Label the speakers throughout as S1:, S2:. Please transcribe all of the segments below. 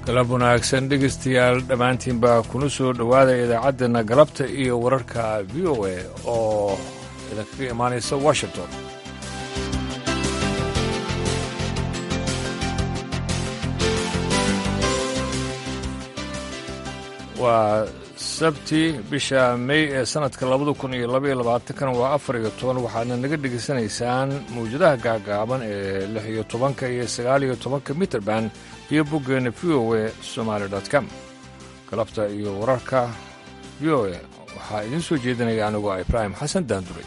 S1: galab wanaagsan dhegaystayaal dhammaantiinbaa kuna soo dhowaada idaacaddeena galabta iyo wararka v o a oo idinkaga imaanaysa washington waa sabti bisha mey ee sannadka labada kun iyo labaiyo labaatankan waa afar iyo toban waxaadna naga dhegaysanaysaan mawjadaha gaagaaban ee lix iyo tobanka iyo sagaal iyo tobanka mitrband iyo boggeena v o a somaali com galabta iyo wararka v o a waxaa idiin soo jeedinaya anigoo ibraahim xasan daanduray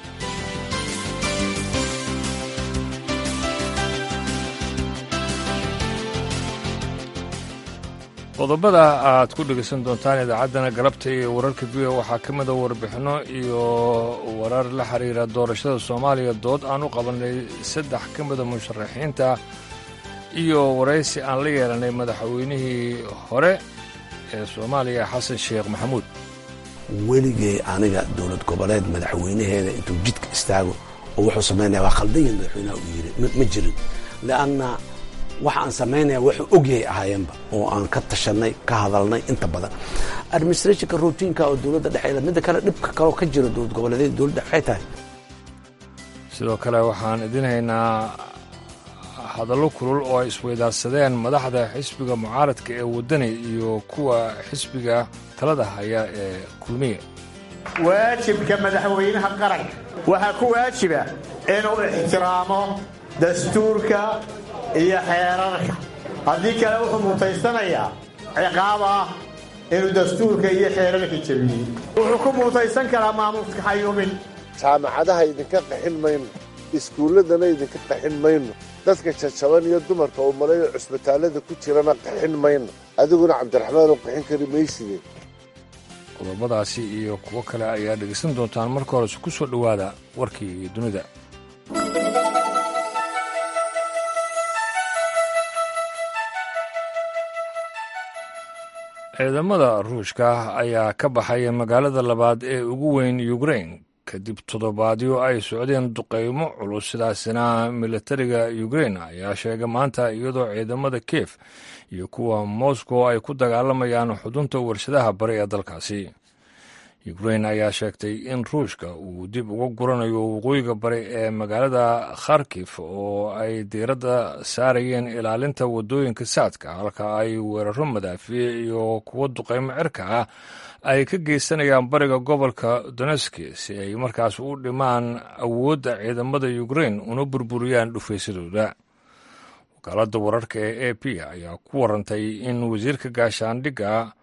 S1: qodobada aad ku dhegaysan doontaan idaacaddana galabta iyo wararka v o waxaa ka mida warbixinno iyo warar la xiriira doorashada soomaaliya dood aan u qabannay saddex ka mida musharaxiinta iyo waraysi aan la yeelanay madaxweynihii hore ee soomaaliya xasan sheekh maxamuud
S2: weligay aniga dowlad goboleed madaxweynaheeda intuu jidka istaago oo wuxuu samaynaya waa khaldanyan madaxweynaha uu yidhi ma jirin lianna waxa aan samaynaya wuxuu ogyahay ahaayeenba oo aan ka tashanay ka hadalnay inta badan administrationka routiinka oo dowladda dhexeeda midda kale dhibka kaloo ka jira dowlad goboleedyada dowladda waxay tahay
S1: sidoo kale waxaan idin haynaa hadallo kulul oo ay isweydaarsadeen madaxda xisbiga mucaaradka ee waddani iyo kuwa xisbiga talada haya ee kulmiye
S3: waajibka madaxweynaha qaranka waxaa ku waajiba inuu ixtiraamo dastuurka iyo xeerarka haddii kale wuxuu mutaysanayaa ciqaab ah inuu dastuurka iyo xeerarka jebiyey wuxuu ku mutaysan karaa maamuuska xayuumin
S4: jaamacadaha idinka qaxin mayno iskuulladana idinka qaxin mayno dadka jajaban iyo dumarka uu malayo cusbitaallada ku jirana qaxin mayno adiguna cabdiraxmaanoo qaxin kari mayside
S1: qodobadaasi iyo kuwo kale ayaa dhegaysan doontaan marka horese ku soo dhowaada warkii dunida ciidamada ruushka ayaa ka baxaya magaalada labaad ee ugu weyn ukrain kadib toddobaadyo ay socdeen duqaymo culus sidaasina militariga ukrain ayaa sheegay maanta iyadoo ciidamada kiev iyo kuwa moscow ay ku dagaalamayaan xudunta warshadaha bari ee dalkaasi ukrain ayaa sheegtay in ruushka uu dib uga guranayo waqooyiga bari ee magaalada kharkif oo ay diiradda saarayeen ilaalinta waddooyinka saadka halka ay weeraro madaafiic iyo kuwo duqaymo cirka ah ay ka geysanayaan bariga gobolka doneski si ay markaas u dhimaan awoodda ciidamada ukrain una burburiyaan dhufaysadooda wakaaladda wararka ee a p ayaa ku warantay in wasiirka gaashaandhigga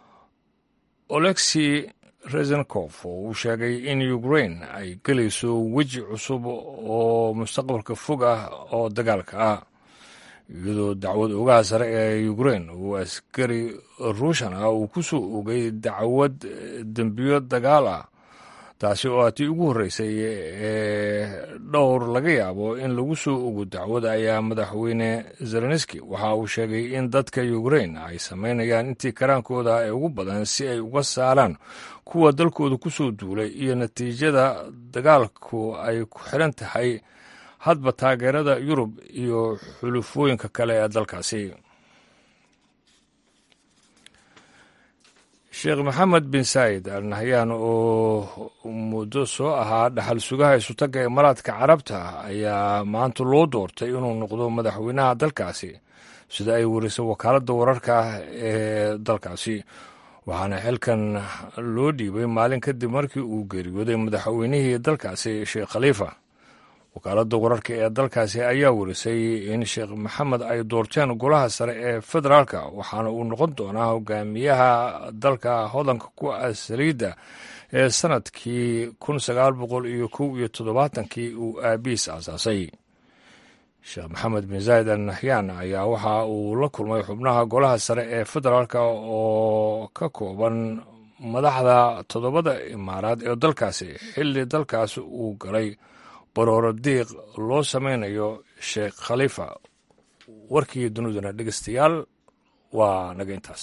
S1: olexi rezenkof oo uu sheegay in ukrain ay gelayso weji cusub oo mustaqbalka fog ah oo dagaalka ah iyadoo dacwad ogaha sare ee ukrain uu askari ruushan ah uu ku soo ogay dacwad dembiyo dagaal ah taasi oo atii ugu horreysay ee dhowr laga yaabo in lagu soo ogo dacwad ayaa madaxweyne zelenski waxa uu sheegay in dadka ukrain ay samaynayaan intii karaankooda ee ugu badan si ay uga saaraan kuwa dalkooda ku soo duulay iyo natiijada dagaalku ay ku xiran tahay hadba taageerada yurub iyo xulufooyinka kale ee dalkaasi sheekh maxamed bin saa'id al nahyaan oo muddo soo ahaa dhaxal sugaha isutagga imaaraadka carabta ayaa maanta loo doortay inuu noqdo madaxweynaha dalkaasi sida ay warisay wakaaladda wararka ee dalkaasi waxaana xilkan loo dhiibay maalin kadib markii uu geeriyooday madaxweynihii dalkaasi sheekh khaliifa wakaaladda wararka ee dalkaasi ayaa warisay in sheekh maxamed ay doorteen golaha sare ee federaalka waxaana uu noqon doonaa hogaamiyaha dalka hodanka ku ah saliidda ee sannadkii kun sagaal boqol iyo kow iyo toddobaatankii uu aabiis aasaasay sheekh maxamed bin zaayid al nahyaan ayaa waxa uu la kulmay xubnaha golaha sare ee federaalka oo ka kooban madaxda toddobada imaaraad ee dalkaasi xilli dalkaasi uu galay barooro diiq loo samaynayo sheekh khaliifa warkii duniduna dhegeystayaal waa naga intaas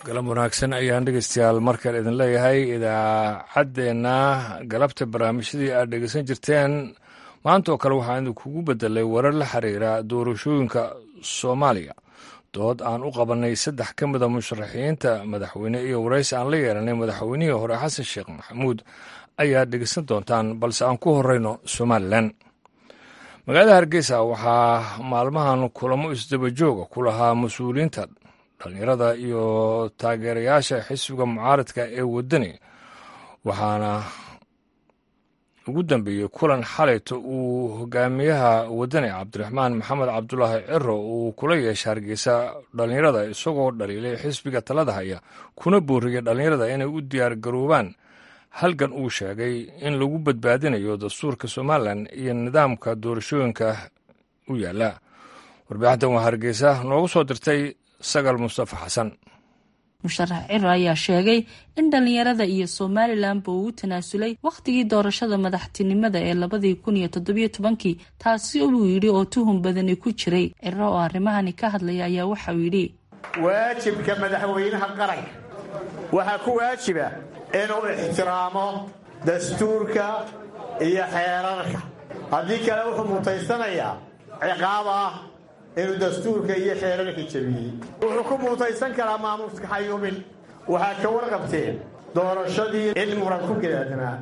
S1: galan wanaagsan ayaan dhegeystayaal markale idin leeyahay idaacaddeenna galabta barnaamijyadii aad dhegeysan jirteen maanta oo kale waxaan idinkugu bedelay warar la xiriira doorashooyinka soomaaliya dood aan u qabanay saddex ka mida musharaxiinta madaxweyne iyo waraysi aan la yeelanay madaxweynihii hore xasan sheekh maxamuud ayaa dhegeysan doontaan balse aan ku horeyno somalilan magaalada hargeysa waxaa maalmahan kulamo isdabajooga ku lahaa mas-uuliyiinta dhallinyarada iyo taageerayaasha xisbiga mucaaradka ee waddani waxaana ugu dambeeyey kulan xalayto uu hogaamiyaha waddani cabdiraxmaan maxamed cabdulaahi ciro uu kula yeesha hargeysa dhallinyarada isagoo dhaliilay xisbiga talada haya kuna booriyay dhallinyarada inay u diyaar garoobaan halgan uu sheegay in lagu badbaadinayo dastuurka somalilan iyo nidaamka doorashooyinka u yaalla warbixintan waa hargeysa noogu soo dirtay sagal mustafa xasan
S5: musharax ciro ayaa sheegay in dhallinyarada iyo somalilanba uu u tanaasulay wakhtigii doorashada madaxtinimada ee labadii kun iyo toddobiyo tobankii taasi uu yidhi oo tuhun badani ku jiray ciro oo arrimahani ka hadlaya ayaa waxauu yidhi
S3: waajibka madaxweynaha qaranka waxaa ku waajiba inuu ixtiraamo dastuurka iyo xeerarka haddii kale wuxuu mutaysanayaa ciqaab ah inuu dastuurka iyo xeerarka jebiyey wuxuu ku muutaysan karaa maamuuska xayuubin waxaa ka warqabteen doorashadii in muran ku gadaadnaa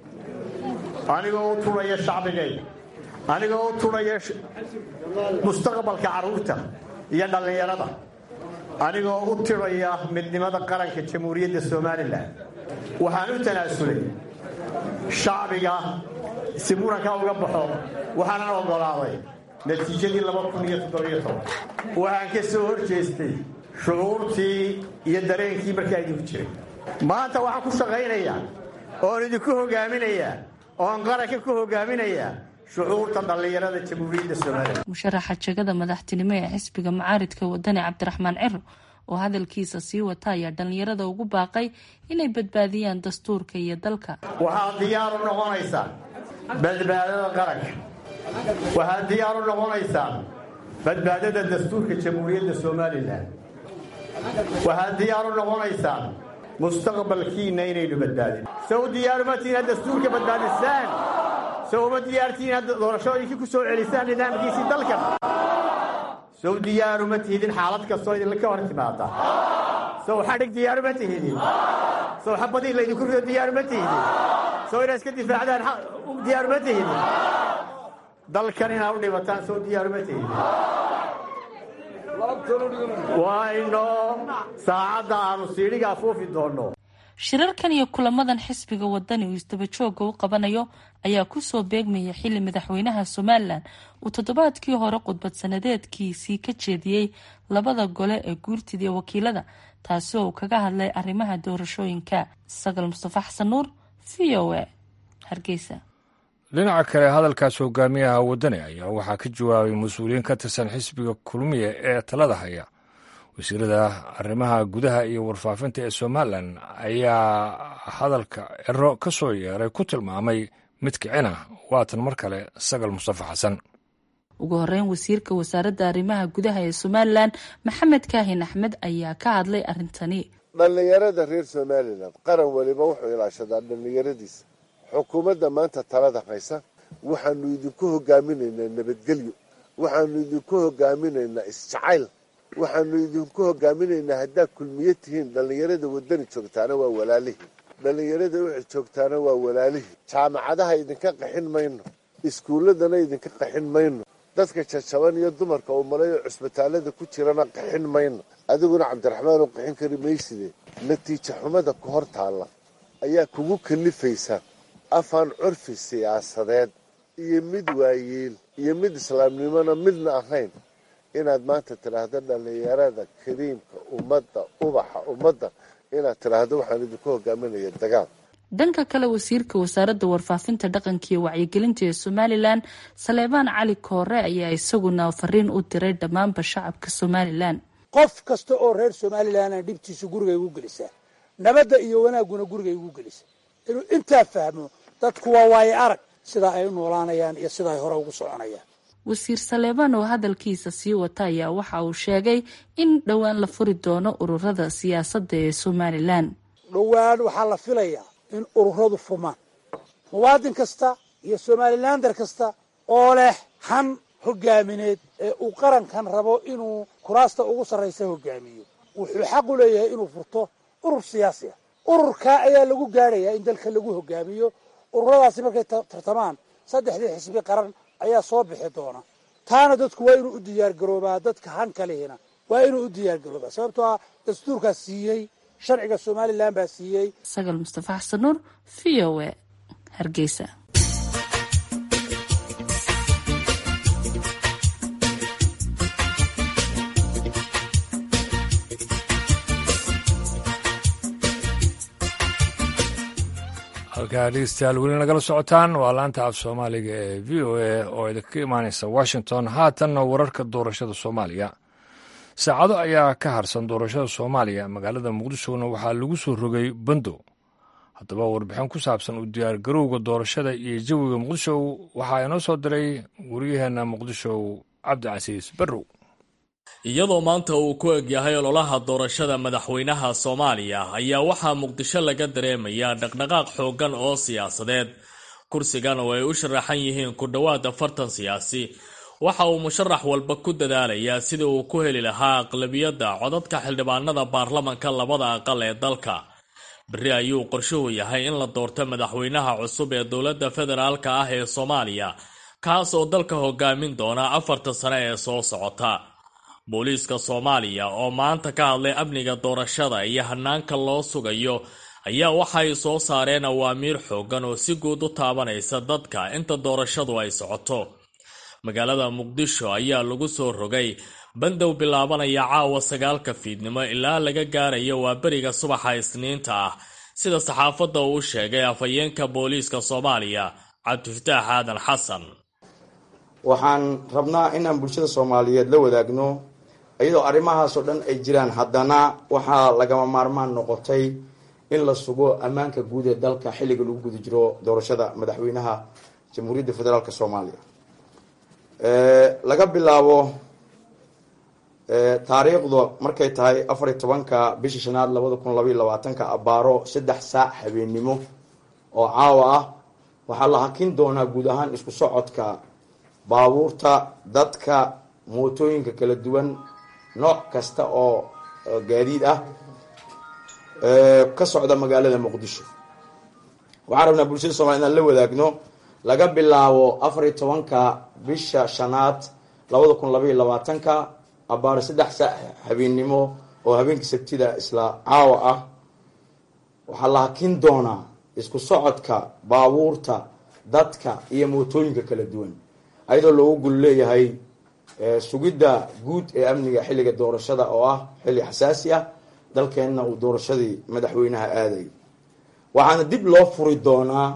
S3: anigoo u turaya shacbigayga anigoo u turaya mustaqbalka carruurta iyo dhallinyarada anigoo u tiraya midnimada qaranka jamhuuriyadda somalilan waxaan u tanaasulay shacbiga si muranka uga baxo waxaanan oggolaaday natiijadii waxaan ka soo hor jeestay shucuurtii iyo dareenkii markaa idinku jiray maanta waxaan ku shaqaynayaa oon idinku hogaaminayaa oon qaranka ku hogaaminayaa shucuurta dhallinyarada jamhuuriyadda somalilan
S5: musharaxa jegada madaxtinimo ee xisbiga mucaaridka wadani cabdiraxmaan ciro oo hadalkiisa sii wata ayaa dhallinyarada ugu baaqay inay badbaadiyaan dastuurka iyo dalka
S3: waxaad diyaaru noqonaysaan badbaadada qaranka waxaad diyaar u noqonaysaan badbaadada dastuurka jamhuuriyadda somalilan waxaad diyaar u noqonaysaan mustaqbalkiinna inaynu badbaadin sow diyaaruma tihin had dastuurka badbaadisaan sow uma diyaartihin had doorashooyinkii ku soo celisaan nidaamkiisii dalkan sow diyaaruma tihidin xaalad kastoo idinka hor timaada sow xadhig diyaaruma tihidin sow xabadii laydinku rido diyaaruma tihidin sow inaad iska difaacdaan diyaaruma tihidin dalkan inaad u dhibataan soo diyaaruma tihidin waa inoo saacadda aanu siidhiga afuufi doonno
S5: shirarkan iyo kulamadan xisbiga wadani uu isdabajooga u qabanayo ayaa kusoo beegmaya xili madaxweynaha somalilan uu toddobaadkii hore khudbad sanadeedkiisii ka jeediyey labada gole ee guurtida iyo wakiilada taasi oo uu kaga hadlay arrimaha doorashooyinka sagal mustafa xasan nuur v o a hargeysa
S1: dhinaca kale hadalkaas hogaamiyaha waddani ayaa waxaa ka jawaabay mas-uuliyiin ka tirsan xisbiga kulmiya ee talada haya wasiirada arrimaha gudaha iyo warfaafinta ee somalilan ayaa hadalka ciro ka soo yeeray ku tilmaamay mid kicina waatan mar kale sagal mustafa xasan
S5: ugu horeyn wasiirka wasaaradda arrimaha gudaha ee somalilan maxamed kaahin axmed ayaa ka hadlay arrintani
S4: dhallinyarada reer somalilan qaran weliba wuxuu ilaashadaa dhallinyaradiisa xukuumadda maanta talada haysa waxaanu idinku hogaaminaynaa nabadgelyo waxaanu idinku hogaaminaynaa isjacayl waxaanu idinku hogaaminaynaa haddaad kulmiye tihiin dhallinyarada waddani joogtaana waa walaalihii dhallinyarada wixii joogtaana waa walaalihii jaamacadaha idinka qaxin mayno iskuulladana idinka qaxin mayno dadka jajaban iyo dumarka uu malayo cusbitaallada ku jirana qaxin mayno adiguna cabdiraxmaan oo qaxin kari mayside natiija xumada ku hor taalla ayaa kugu kalifaysa afaan curfi siyaasadeed iyo mid waayeel iyo mid islaamnimona midna ahayn inaad maanta tidhaahdo dhallinyarada kariimka ummadda ubaxa ummadda inaad tidhaahdo waxaan idinku hogaaminaya dagaal
S5: dhanka kale wasiirka wasaaradda warfaafinta dhaqanka iyo wacyigelinta ee somalilan saleebaan cali koore ayaa isaguna fariin u diray dhammaanba shacabka somalilan
S6: qof kasta oo reer somalilanna dhibtiisu gurigay ugu gelisaa nabadda iyo wanaagguna gurigay ugu gelisa inuu intaa fahmo dadku waa waaye arag sidaa ay u noolaanayaan iyo sida ay hore ugu soconayaan
S5: wasiir saleebaan oo hadalkiisa sii wata ayaa waxa uu sheegay in dhowaan la furi doono ururada siyaasadda ee somalilan
S6: dhowaan waxaa la filayaa in ururadu furmaan muwaadin kasta iyo somalilander kasta oo leh han hogaamineed ee uu qarankan rabo inuu kuraasta ugu sarraysa hogaamiyo wuxuu xaq u leeyahay inuu furto urur siyaasi ah ururkaa ayaa lagu gaadhayaa in dalka lagu hogaamiyo ururadaasi markay tartamaan saddexdii xisbi qaran ayaa soo bixi doona taana dadku waa inuu u diyaargaroobaa dadka hanka lehina waa inuu u diyaargaroobaa sababtoo ah dastuurkaas siiyey sharciga somalilan baa siiyey
S5: sagal mustafa xasan nuur v o e hargeysa
S1: halkaa dhegeystayaal weli nagala socotaan waa laanta af soomaaliga ee v o a oo idinka imaaneysa washington haatanna wararka doorashada soomaaliya saacado ayaa ka harsan doorashada soomaaliya magaalada muqdishona waxaa lagu soo rogay bandow haddaba warbixin ku saabsan u diyaargarowga doorashada iyo jawiga muqdisho waxaa inoo soo diray waryaheena muqdisho cabdicasiis barrow
S7: iyadoo maanta uu ku egyahay ololaha doorashada madaxweynaha soomaaliya ayaa waxaa muqdisho laga dareemayaa dhaqdhaqaaq xooggan oo siyaasadeed kursigan oo ay u sharaxan yihiin ku dhowaad afartan siyaasi waxa uu musharax walba ku dadaalayaa sidii uu ku heli lahaa aqlabiyadda codadka xildhibaanada baarlamanka labada aqal ee dalka berri ayuu qorshuhu yahay in la doorto madaxweynaha cusub ee dowladda federaalka ah ee soomaaliya kaas oo dalka hogaamin doona afarta sane ee soo socota booliiska soomaaliya oo maanta ka hadlay amniga doorashada iyo hanaanka loo sugayo ayaa waxay soo saareen awaamiir xooggan oo si guud u taabanaysa dadka inta doorashadu ay socoto magaalada muqdisho ayaa lagu soo rogay bandow bilaabanaya caawa sagaalka fiidnimo ilaa laga gaarayo waa beriga subaxa isniinta ah sida saxaafadda uu sheegay afhayeenka booliiska soomaaliya cabdifataax aadan xasan
S8: waxaan rabnaa inaan bulshada soomaaliyeed la wadaagno iyadoo arrimahaasoo dhan ay jiraan haddana waxaa lagama maarmaan noqotay in la sugo ammaanka guud ee dalka xilliga lagu guda jiro doorashada madaxweynaha jamhuuriyadda federaalk soomaaliya laga bilaabo taariikhdu markay tahay afar iyo tobanka bisha shanaad labada kun labaiyo labaatanka abaaro saddex saac habeennimo oo caawa ah waxaa la hakin doonaa guud ahaan isku socodka baabuurta dadka mootooyinka kala duwan nooc kasta oo gaadiid ah ka socda magaalada muqdisho waxaan rabnaa bulshada somalia inaan la wadaagno laga bilaabo afar iyo tobanka bisha shanaad labada kun labaiyo labaatanka abaaro saddex saac habeennimo oo habeenkii sabtida isla caawa ah waxaa la hakin doonaa isku socodka baabuurta dadka iyo mootooyinka kala duwan ayadoo loogu gul leeyahay sugidda guud ee amniga xilliga doorashada oo ah xilli xasaasi ah dalkeenna uu doorashadii madaxweynaha aaday waxaana dib loo furi doonaa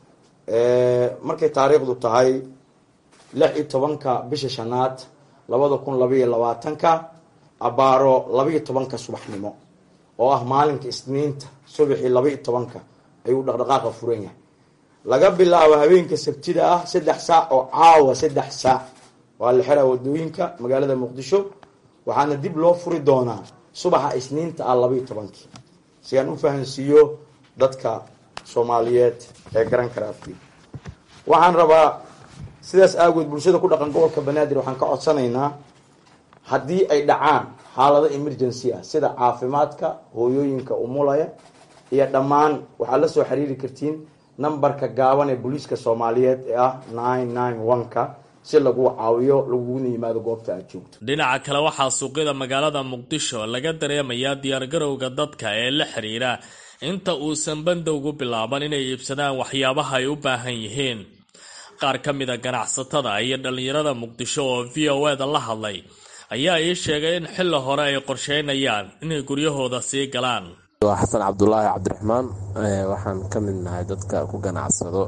S8: markay taariikhdu tahay lix iyo tobanka bisha shanaad labada kun labaiyo labaatanka abaaro labaiyo tobanka subaxnimo oo ah maalinka isniinta subaxii labaiyo tobanka ayuu dhaqdhaqaaqa furan yahay laga bilaabo habeenka sabtida ah saddex saac oo caawa saddex saac waa la xiraa wadooyinka magaalada muqdisho waxaana dib loo furi doonaa subaxa isniinta ah labaiyo tobankii si aan u fahansiiyo dadka soomaaliyeed ee garan kara afki waxaan rabaa sidaas aagood bulshada ku dhaqan gobolka banaadir waxaan ka codsanaynaa haddii ay dhacaan xaalado emergency ah sida caafimaadka hooyooyinka umulaya iyo dhammaan waxaad la soo xiriiri kartiin nambarka gaaban ee booliiska soomaaliyeed ee ah nine nine one-ka si lagu caawiyo laguguna yimaado goobta aad joogto
S7: dhinaca kale waxaa suuqyada magaalada muqdisho laga dareemayaa diyaargarowga dadka ee la xiriira inta uusan bandowgu bilaaban inay iibsadaan waxyaabaha ay u baahan yihiin qaar ka mid a ganacsatada iyo dhallinyarada muqdisho oo v o eda la hadlay ayaa ii sheegay in xilli hore ay qorsheynayaan inay guryahooda sii galaan
S9: waa xasan cabdulaahi cabdiraxmaan waxaan ka mid nahay dadka ku ganacsado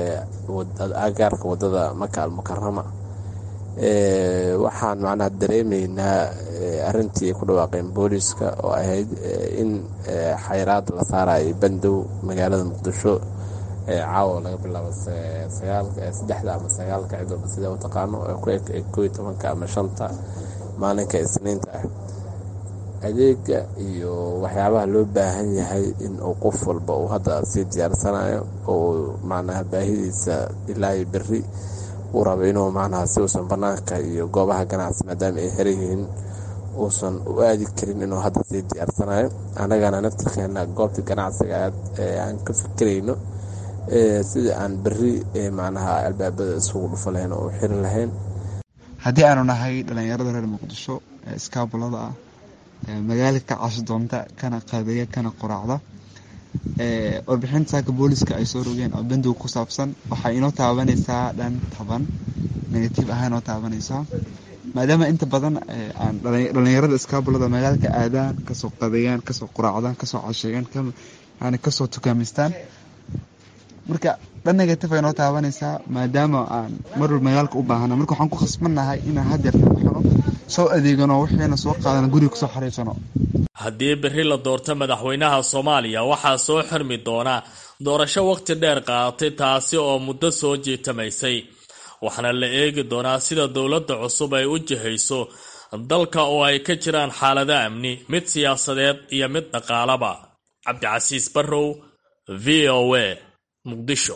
S9: agaarka wadada maka almukarama waxaan macnaha dareemaynaa arintii ay ku dhawaaqeen booliiska oo ahayd in xayraad la saarayo bandow magaalada muqdisho caawa laga bilaabo saddexda ama sagaalka cid walba sida u taqaano ku eg koo iyo tobanka ama shanta maalinka isniinta ah adeega iyo waxyaabaha loo baahan yahay in uu qof walba uu hadda sii diyaarsanayo oo macnaha baahidiisa ilaa iyo berri uu rabo inuu macnaha si uusan bannaanka iyo goobaha ganacsi maadaama ay heran yihiin uusan u aadi karin inuu hadda sii diyaarsanayo annagana naftirkeena goobta ganacsiga aad aan ka fikirayno sidii aan berri macnaha albaabada isugu dhufa lahayn oo u xiri lahayn
S10: haddii aanu nahay dhallinyarada reer muqdisho ee iskaabulada ah magaala ka cashi doonta kana qaabeeya kana qoraacda warbixinta saaka booliska ay soo rogeen oo bandow ku saabsan waxay inoo taabanaysaa dhan taban negative ahaan inoo taabanaysaa maadaama inta badan aan dhallinyarada iskaabulada magaalka aadaan kasoo qabeeyaan kasoo qoraacdaan kasoo casheegaan yani kasoo tukaamistaan marka dhan negative ay inoo taabanaysaa maadaama aan marwal magaalka u baahana marka waxaan ku khasbannahay inaan hadeerta baxno soo adeegano wixiina soo qaadana guriga kusoo xariirsano
S7: haddii berri la doorto madaxweynaha soomaaliya waxaa soo xirmi doona doorasho wakhti dheer qaadatay taasi oo muddo soo jiitamaysay waxaana la eegi doonaa sida dowladda cusub ay u jihayso dalka oo ay ka jiraan xaalado amni mid siyaasadeed iyo mid dhaqaalaba cabdicasiis barrow v o a muqdisho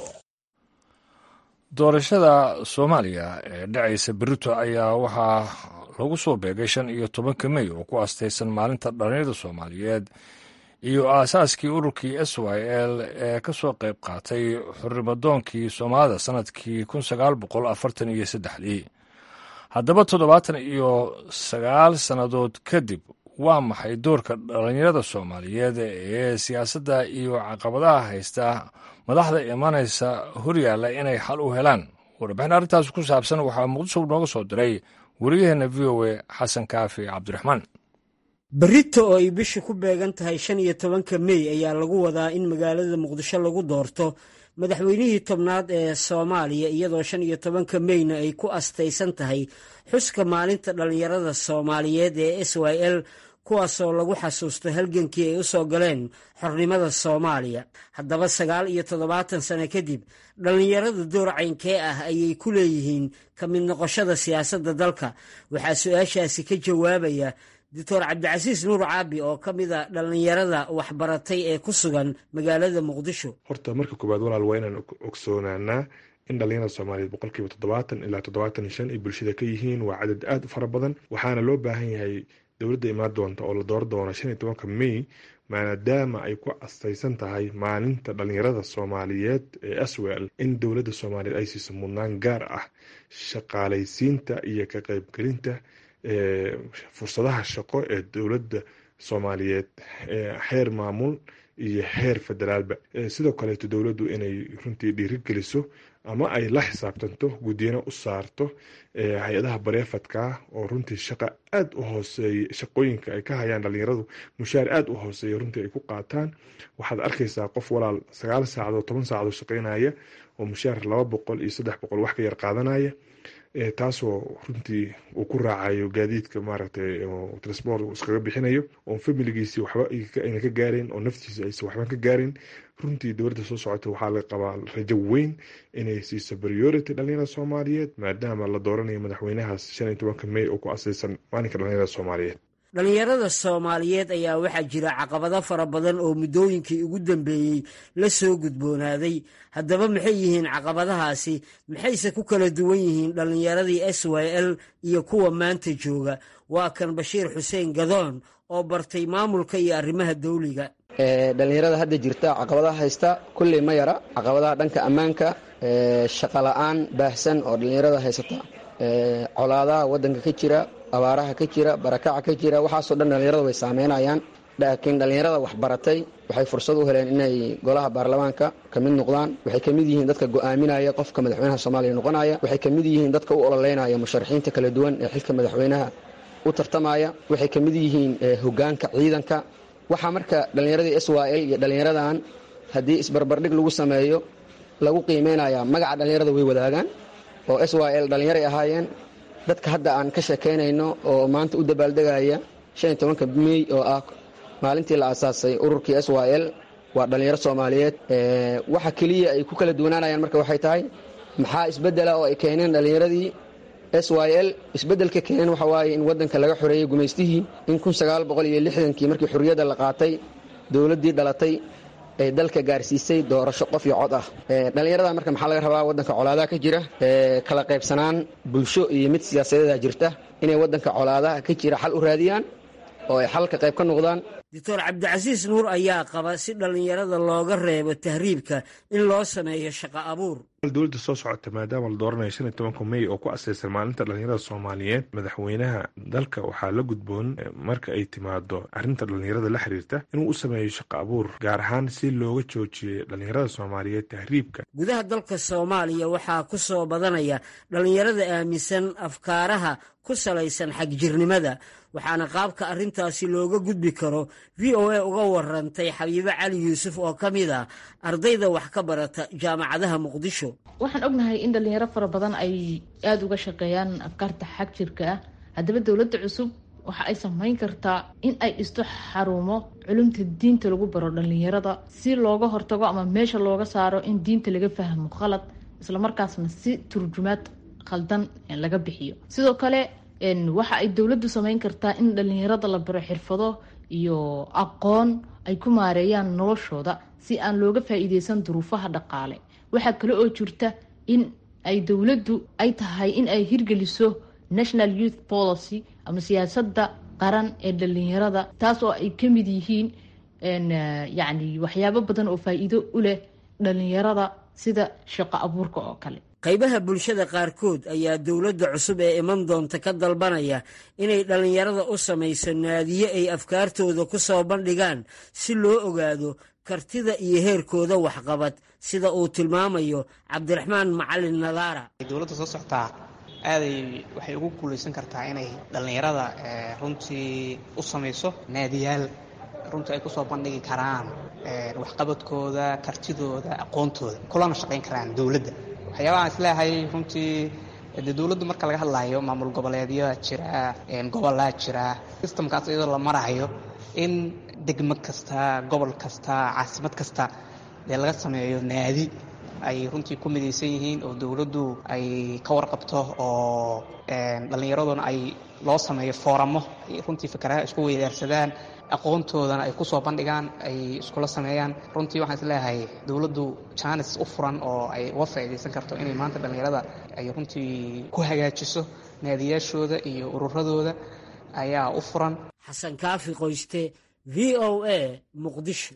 S1: doorashada soomaaliya ee dhacaysa berito ayaa waxaa lagu soo beegay shan iyo tobanka mey oo ku astaysan maalinta dhallinyarada soomaaliyeed iyo aasaaskii ururkii s y l ee ka soo qayb qaatay xurrimadoonkii soomaalida sannadkii kun sagaal boqol afartan iyo saddexdii haddaba toddobaatan iyo sagaal sannadood kadib waa maxay doorka dhallinyarada soomaaliyeed ee siyaasadda iyo caqabadaha haysta madaxda imanaysa horyaalla inay xal u helaan warbixin arrintaas ku saabsan waxaa muqdisho nooga soo diray wariyaheenna v o a xasan kaafi cabdiraxmaan
S11: berito oo ay bisha ku beegan tahay shan iyo tobanka mey ayaa lagu wadaa in magaalada muqdisho lagu doorto madaxweynihii tobnaad ee soomaaliya iyadoo shan iyo tobanka meyna ay ku astaysan tahay xuska maalinta dhallinyarada soomaaliyeed ee s y l kuwaasoo lagu xasuusto halgankii ay u soo galeen xornimada soomaaliya haddaba sagaal iyo toddobaatan sano kadib dhallinyarada door caynkee ah ayay ku leeyihiin ka mid noqoshada siyaasadda dalka waxaa su-aashaasi ka jawaabaya doctor cabdicasiis nuur caabi oo ka mid a dhallinyarada waxbaratay ee ku sugan magaalada muqdisho
S12: horta marka koowaad walaal waa inaan ogsoonaanaa in dhallinyarada soomaaliyeed boqolkiiba toddobaatan ilaa toddobaatan iyo shan ay bulshada ka yihiin waa cadad aada u fara badan waxaana loo baahan yahay dowladda imaan doonta oo la dooran doono shan iyo tobanka mey maadaama ay ku astaysan tahay maalinta dhallinyarada soomaaliyeed ee aswel in dowladda soomaaliyeed ay siiso mudnaan gaar ah shaqaalaysiinta iyo ka qaybgelinta fursadaha shaqo ee dowladda soomaaliyeed heer maamul iyo heer federaalba sidoo kaleeto dowladdu inay runtii dhiirigeliso ama ay la xisaabtanto guddiyana u saarto hay-adaha bareefadka oo runtii shaqa aada u hooseeya shaqooyinka ay ka hayaan dhalinyaradu mushaar aada u hooseeya runtii ay ku qaataan waxaad arkaysaa qof walaal sagaal saacadood toban saacadood shaqeynaya oo mushaar laba boqol iyo saddex boqol wax ka yar qaadanaya taasoo runtii uu ku raacayo gaadiidka maaragtay transport iskaga bixinayo oon familigiisii waxba ayna ka gaarayn oo naftiisa aysan waxban ka gaarin runtii dowladda soo socota waxaa laga qabaa rajo weyn inay siiso priority dhalinyarada soomaaliyeed maadaama la dooranayo madaxweynahaas shan iyo tobanka mey oo ku asaysan maalinka dhalinyarada soomaaliyeed
S11: dhallinyarada soomaaliyeed ayaa waxaa jira caqabado fara badan oo muddooyinkii ugu dambeeyey la soo gudboonaaday haddaba maxay yihiin caqabadahaasi maxayse ku kala duwan yihiin dhallinyaradii s y l iyo kuwa maanta jooga waa kan bashiir xuseen gadoon oo bartay maamulka iyo arrimaha dawliga
S13: dhalinyarada hadda jirta caqabadaha haysta kulley ma yara caqabadaha dhanka ammaanka shaqola'aan baahsan oo dhallinyarada haysata colaadaha waddanka ka jira abaaraha ka jira barakaca ka jira waxaasoo dhan dhallinyarada way saameynayaan laakiin dhallinyarada waxbaratay waxay fursad u heleen inay golaha baarlamaanka ka mid noqdaan waxay ka mid yihiin dadka go'aaminaya qofka madaxweynaha soomaaliya noqonaya waxay ka mid yihiin dadka u ololeynaya musharaxiinta kala duwan ee xilka madaxweynaha u tartamaya waxay ka mid yihiin hogaanka ciidanka waxaa marka dhallinyaradii s y l iyo dhallinyaradan haddii isbarbardhig lagu sameeyo lagu qiimeynaya magaca dhallinyarada way wadaagaan oo s y l dhallinyaray ahaayeen dadka hadda aan ka sheekaynayno oo maanta u dabaaldegaya shan iyo tobanka mey oo ah maalintii la aasaasay ururkii s y l waa dhallinyaro soomaaliyeed waxa keliya ay ku kala duwanaanayaan marka waxay tahay maxaa isbeddela oo ay keeneen dhallinyaradii s y l isbeddelka keeneen waxa waaye in waddanka laga xoreeyey gumaystihii in kii markii xorriyadda la qaatay dowladdii dhalatay ee dalka gaarsiisay doorasho qof iyo cod ah dhallinyarada marka maxaa laga rabaa waddanka colaadaha ka jira kala qaybsanaan bulsho iyo mid siyaasadeeda jirta inay waddanka colaadaha ka jira xal u raadiyaan oo ay xalka qayb ka noqdaan
S11: doctor cabdicasiis nuur ayaa qaba si dhallinyarada looga reebo tahriibka in loo sameeyo shaqo abuur
S12: dowladda soo socota maadaama la dooranayo shan iyo tobanka may oo ku asaysan maalinta dhalinyarada soomaaliyeed madaxweynaha dalka waxaa la gudboon marka ay timaado arrinta dhalinyarada la xiriirta inuu u sameeyo shaqo abuur gaar ahaan si looga joojiyo dhalinyarada soomaaliyeed tahriibka
S11: gudaha dalka soomaaliya waxaa ku soo badanaya dhallinyarada aaminsan afkaaraha ku salaysan xagjirnimada waxaana qaabka arrintaasi looga gudbi karo v o a uga warantay xabiibo cali yuusuf oo ka mid ah ardayda wax ka barata jaamacadaha muqdisho
S14: waxaan ognahay in dhalinyaro fara badan ay aada uga shaqeeyaan afkaarta xag jirka ah haddaba dowladda cusub waxa ay samayn kartaa in ay dhisto xarumo culumta diinta lagu baro dhalinyarada si looga hortago ama meesha looga saaro in diinta laga fahmo khalad islamarkaasna si turjumaad khaldan laga bixiyo sidoo kale waxa ay dowladdu samayn kartaa in dhalinyarada la baro xirfado iyo aqoon ay ku maareeyaan noloshooda si aan looga faa-iideysan duruufaha dhaqaale waxaa kale oo jirta in ay dowladdu ay tahay in ay hirgeliso national youth policy ama siyaasadda qaran ee dhalinyarada taas oo ay ka mid yihiin yacni waxyaabo badan oo faa-iido u leh dhalinyarada sida shaqo abuurka oo kale
S11: qaybaha bulshada qaarkood ayaa dowladda cusub ee iman doonta ka dalbanaya inay dhallinyarada u samayso naadiye ay afkaartooda ku soo bandhigaan si loo ogaado kartida iyo heerkooda waxqabad sida uu tilmaamayo cabdiraxmaan macalin nadaara
S15: dowladda soo socotaa aaday waxay ugu guulaysan kartaa inay dhallinyarada runtii u samayso naadiyaal runtii ay kusoo bandhigi karaan waxqabadkooda kartidooda aqoontooda kulana shaqayn karaan dowladda waxyaabahaan isleeyahay runtii dee dowladdu marka laga hadlayo maamul goboleedyaa jira gobolaa jira sistamkaas iyadoo la marayo in degmo kasta gobol kasta caasimad kasta dee laga sameeyo naadi ay runtii ku midaysan yihiin oo dowladdu ay ka warqabto oo dhallinyaraduna ay loo sameeyo fooramo ay runtii fikaraha isku weydaarsadaan aqoontoodana ay kusoo bandhigaan ay iskula sameeyaan runtii waxaan isleeyahay dowladdu jaanis u furan oo ay uga faa'iidaysan karto inay maanta dhallinyarada ay runtii ku hagaajiso naadiyaashooda iyo ururadooda ayaa u furan
S11: xasan kaafi qoyste v o a muqdisho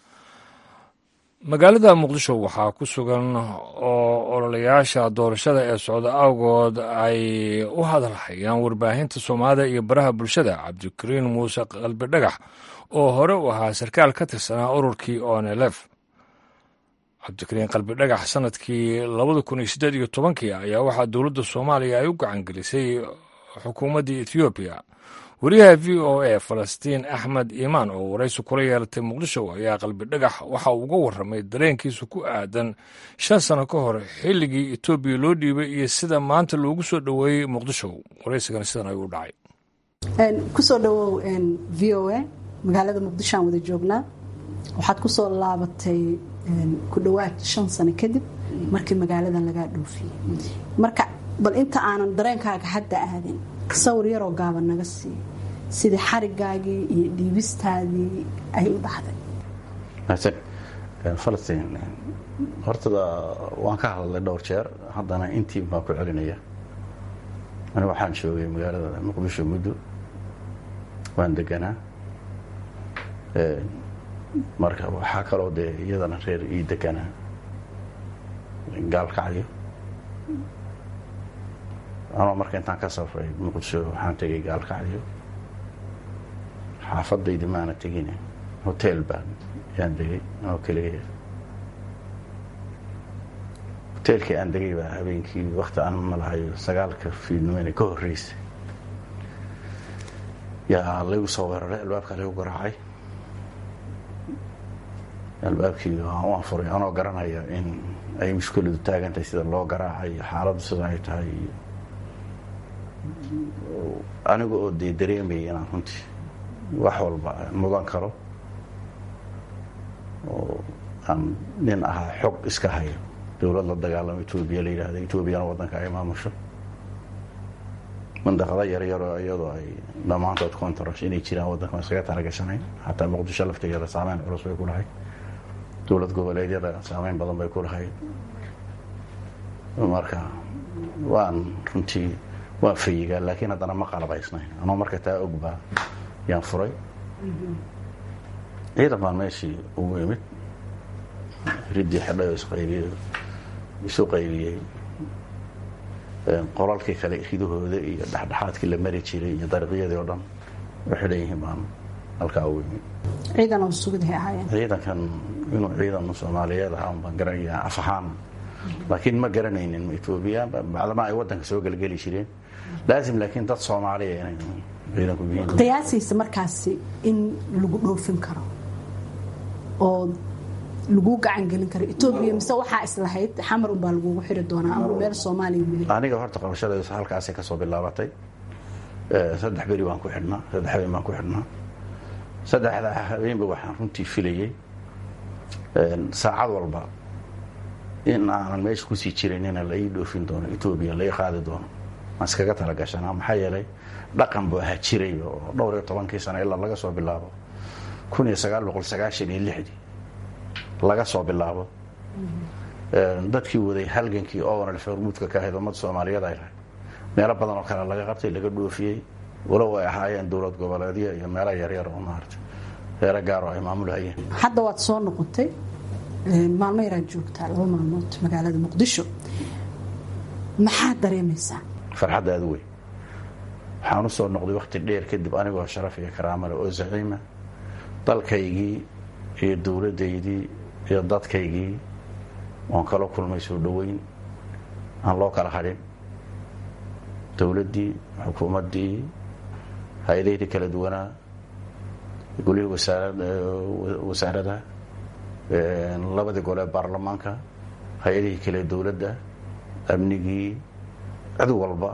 S1: magaalada muqdisho waxaa ku sugan oo ololayaasha doorashada ee socda awgood ay u hadalhayaan warbaahinta soomaalida iyo baraha bulshada cabdikariin muuse qalbi dhagax oo hore u ahaa sarkaal ka tirsanaa ururkii onelef cabdikariin qalbi dhagax sanadkii labada kun iyo siddeed iyo tobankii ayaa waxaa dowladda soomaaliya ay u gacangelisay xukuumaddii ethoobiya wariyaha v o a falastiin axmed iimaan oo waraysi kula yeelatay muqdisho ayaa qalbi dhagax waxa uu uga warramay dareenkiisa ku aadan shan sano ka hor xilligii etoobiya loo dhiibay iyo sida maanta loogu soo dhoweeyey muqdisho waraysigana sidan ayuu u dhacay
S16: kusoo dhowow v o a magaalada muqdisho aan wada joognaa waxaad ku soo laabatay ku dhowaad shan sano kadib markii magaaladan lagaa dhoofiyey marka bal inta aanan dareenkaaga hadda aadin sawir yaroo gaaban naga sii sidii xarigaagii iyo dhiibistaadii ay u dhacday
S17: falastiin hortada waan ka hadlay dhowr jeer haddana intii baan ku celinaya aniga waxaan joogay magaalada muqdisho muddo waan deganaa marka waxaa kaloo dee iyadana reer ii deganaa gaalkacyo anoo marka intaan ka safray muqdisho waxaan tegay gaalkacyo xaafadaydi maana tegin hotel baan yaan degay anoo keligaya hoteelkii aan degay baa habeenkii wakti aan malahayo sagaalka fiidnimeyna ka horreysay yaa laygu soo weeraray albaabkaa laygu garaacay albaabkii waan furay anoo garanaya in ay mushkiladu taagantahay sida loo garaacay xaaladdu sida ay tahay iyo aniga oo dee dareemayay inaan runtii wax walba mudan karo oo aan nin ahaa xog iska hayo dowlad la dagaalamo etoobiya la yidhaahdo etoobiyana waddanka ay maamusho mandaqado yaryaroo iyadoo ay dhammaantood contract inay jiraan waddanka iskaga talagashanayn xataa muqdisho laftigeeda saameyn culus bay ku lahayd dowlad goboleedyada saameyn badan bay ku lahayd marka waan runtii waan fayigaa laakiin haddana ma qalabaysnayn anoo marka taa ogbaa yaan furay ciidan baan meeshii ugu imid riddii xidhay oo isqaybiyey isu qaybiyey qolalkii kale ridahooda iyo dhexdhexaadkii la mari jiray iyo dariiqyadii oo dhan u xidhan yihiin baan halkaa ugu imid
S16: ciidan oo sugidahay ahaayeen
S17: ciidankan inuu ciidan soomaaliyeed ahaa un baan garanaya af ahaan laakiin ma garanaynin etoobiya bacdama ay waddanka soo gelgeli jireen laasim laakiin dad soomaaliya inay ciidanku yihiin
S16: qiyaasiisa markaasi in lagu dhoofin karo oo lagu gacan gelin karo etoobiya mise waxaa islahayd xamar unbaa lagugu xiri doonaa ama meel soomaaliya weli
S17: aniga horta qabashadeedu halkaasay ka soo bilaabatay saddex beri baan ku xidhnaa saddex habeen baan ku xidhnaa saddexda habeenba waxaan runtii filayey saacad walba in aanan meesha kusii jiranina la ii dhoofin doono etoobiya la ii qaadi doono aan iskaga talagashanaa maxaa yeelay dhaqan buu ahaa jiray oo dhowr iyo tobankii sano ilaa laga soo bilaabo kun iyo sagaal boqol sagaashan iyo lixdii laga soo bilaabo dadkii waday halgankii oonal hormuudka ka ahayd ummadda soomaaliyeed ay lahayd meelo badan oo kale laga qabtay laga dhoofiyey walow ay ahaayeen dowlad goboleedyo iyo meelo yaryar oo maarata reero gaaroo ay maamulhayeen
S16: hadda waad soo noqotay maalmo yaraad joogtaa laba maalmood magaalada muqdisho maxaad dareemaysaa
S17: farxadda aada weyn waxaan u soo noqday wakhti dheer kadib anigoo sharaf iyo karaamale oo zaciima dalkaygii iyo dowladdaydii iyo dadkaygii oon kala kulmay soo dhoweyn aan loo kala hadhin dowladdii xukuumaddii hay-adaydii kala duwanaa golihii wasaarada labadii gole ee baarlamaanka hay-adihii kale dowladda amnigii cid walba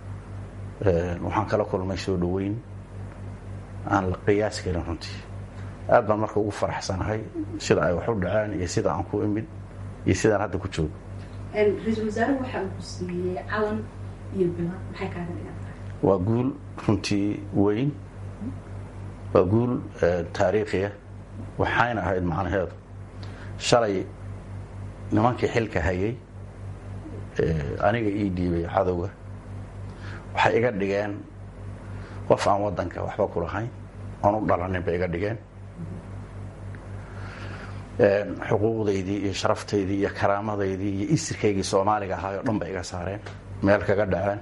S17: waxaan kala kulmay soo dhoweyn aan la qiyaas karin runtii aad baan marka ugu faraxsanahay sida ay wax u dhaceen iyo sida aan ku imid iyo sidaan hadda ku joogo
S16: ra-iisul wasaaruhu waxa uu ku siiyey calan iyo bilan maxay kaaga dhigan tahay
S17: waa guul runtii weyn waa guul taariikhiya waxayna ahayd macnaheedu shalay nimankii xilka hayay aniga ii dhiibay cadowga waxay iga dhigeen qof aan waddanka waxba ku lahayn oon u dhalanin bay iga dhigeen xuquuqdaydii iyo sharaftaydii iyo karaamadaydii iyo isirkaygii soomaaliga ahaay oo dhan bay iga saareen meel kaga dhaceen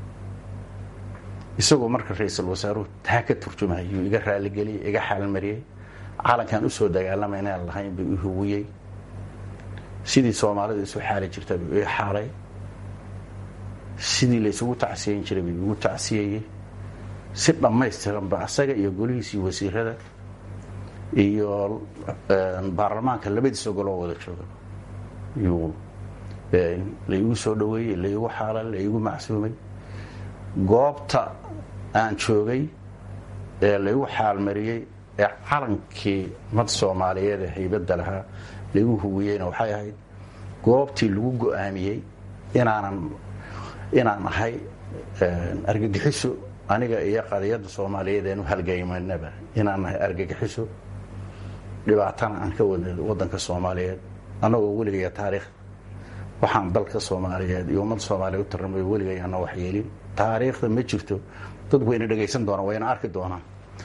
S17: isagoo marka ra-iisul wasaaruhu taa ka turjumayay yuu iga raaligeliyey iga xaalmariyey calankan usoo dagaalamay inaan lahayn buu i huwiyey sidii soomaalida isu xaali jirta buu ii xaalay sidii la isugu tacsiyeyn jiray buu igu tacsiyeyey si dhammaystiranba asaga iyo golihiisii wasiirada iyo baarlamaanka labadiisa goloo wada jooga yuu laigu soo dhoweeyey laigu xaalay laigu macsuumay goobta aan joogay ee laigu xaalmariyey ee calankii mad soomaaliyeed ee haybadda lahaa laigu huwiyeyna waxay ahayd goobtii lagu go-aamiyey inaanan inaan ahay argagixiso aniga iyo qadiyadda soomaaliyeed eenu halgaymanaba inaan nahay argagixiso dhibaatana aan ka wada waddanka soomaaliyeed annagoo weligaya taariikh waxaan dalka soomaaliyeed iyo ummadda soomaaliyeed u tarnamayo weligay ana wax yeelin taariikhda ma jirto dad wayna dhegaysan doonaan wayna arki doonaan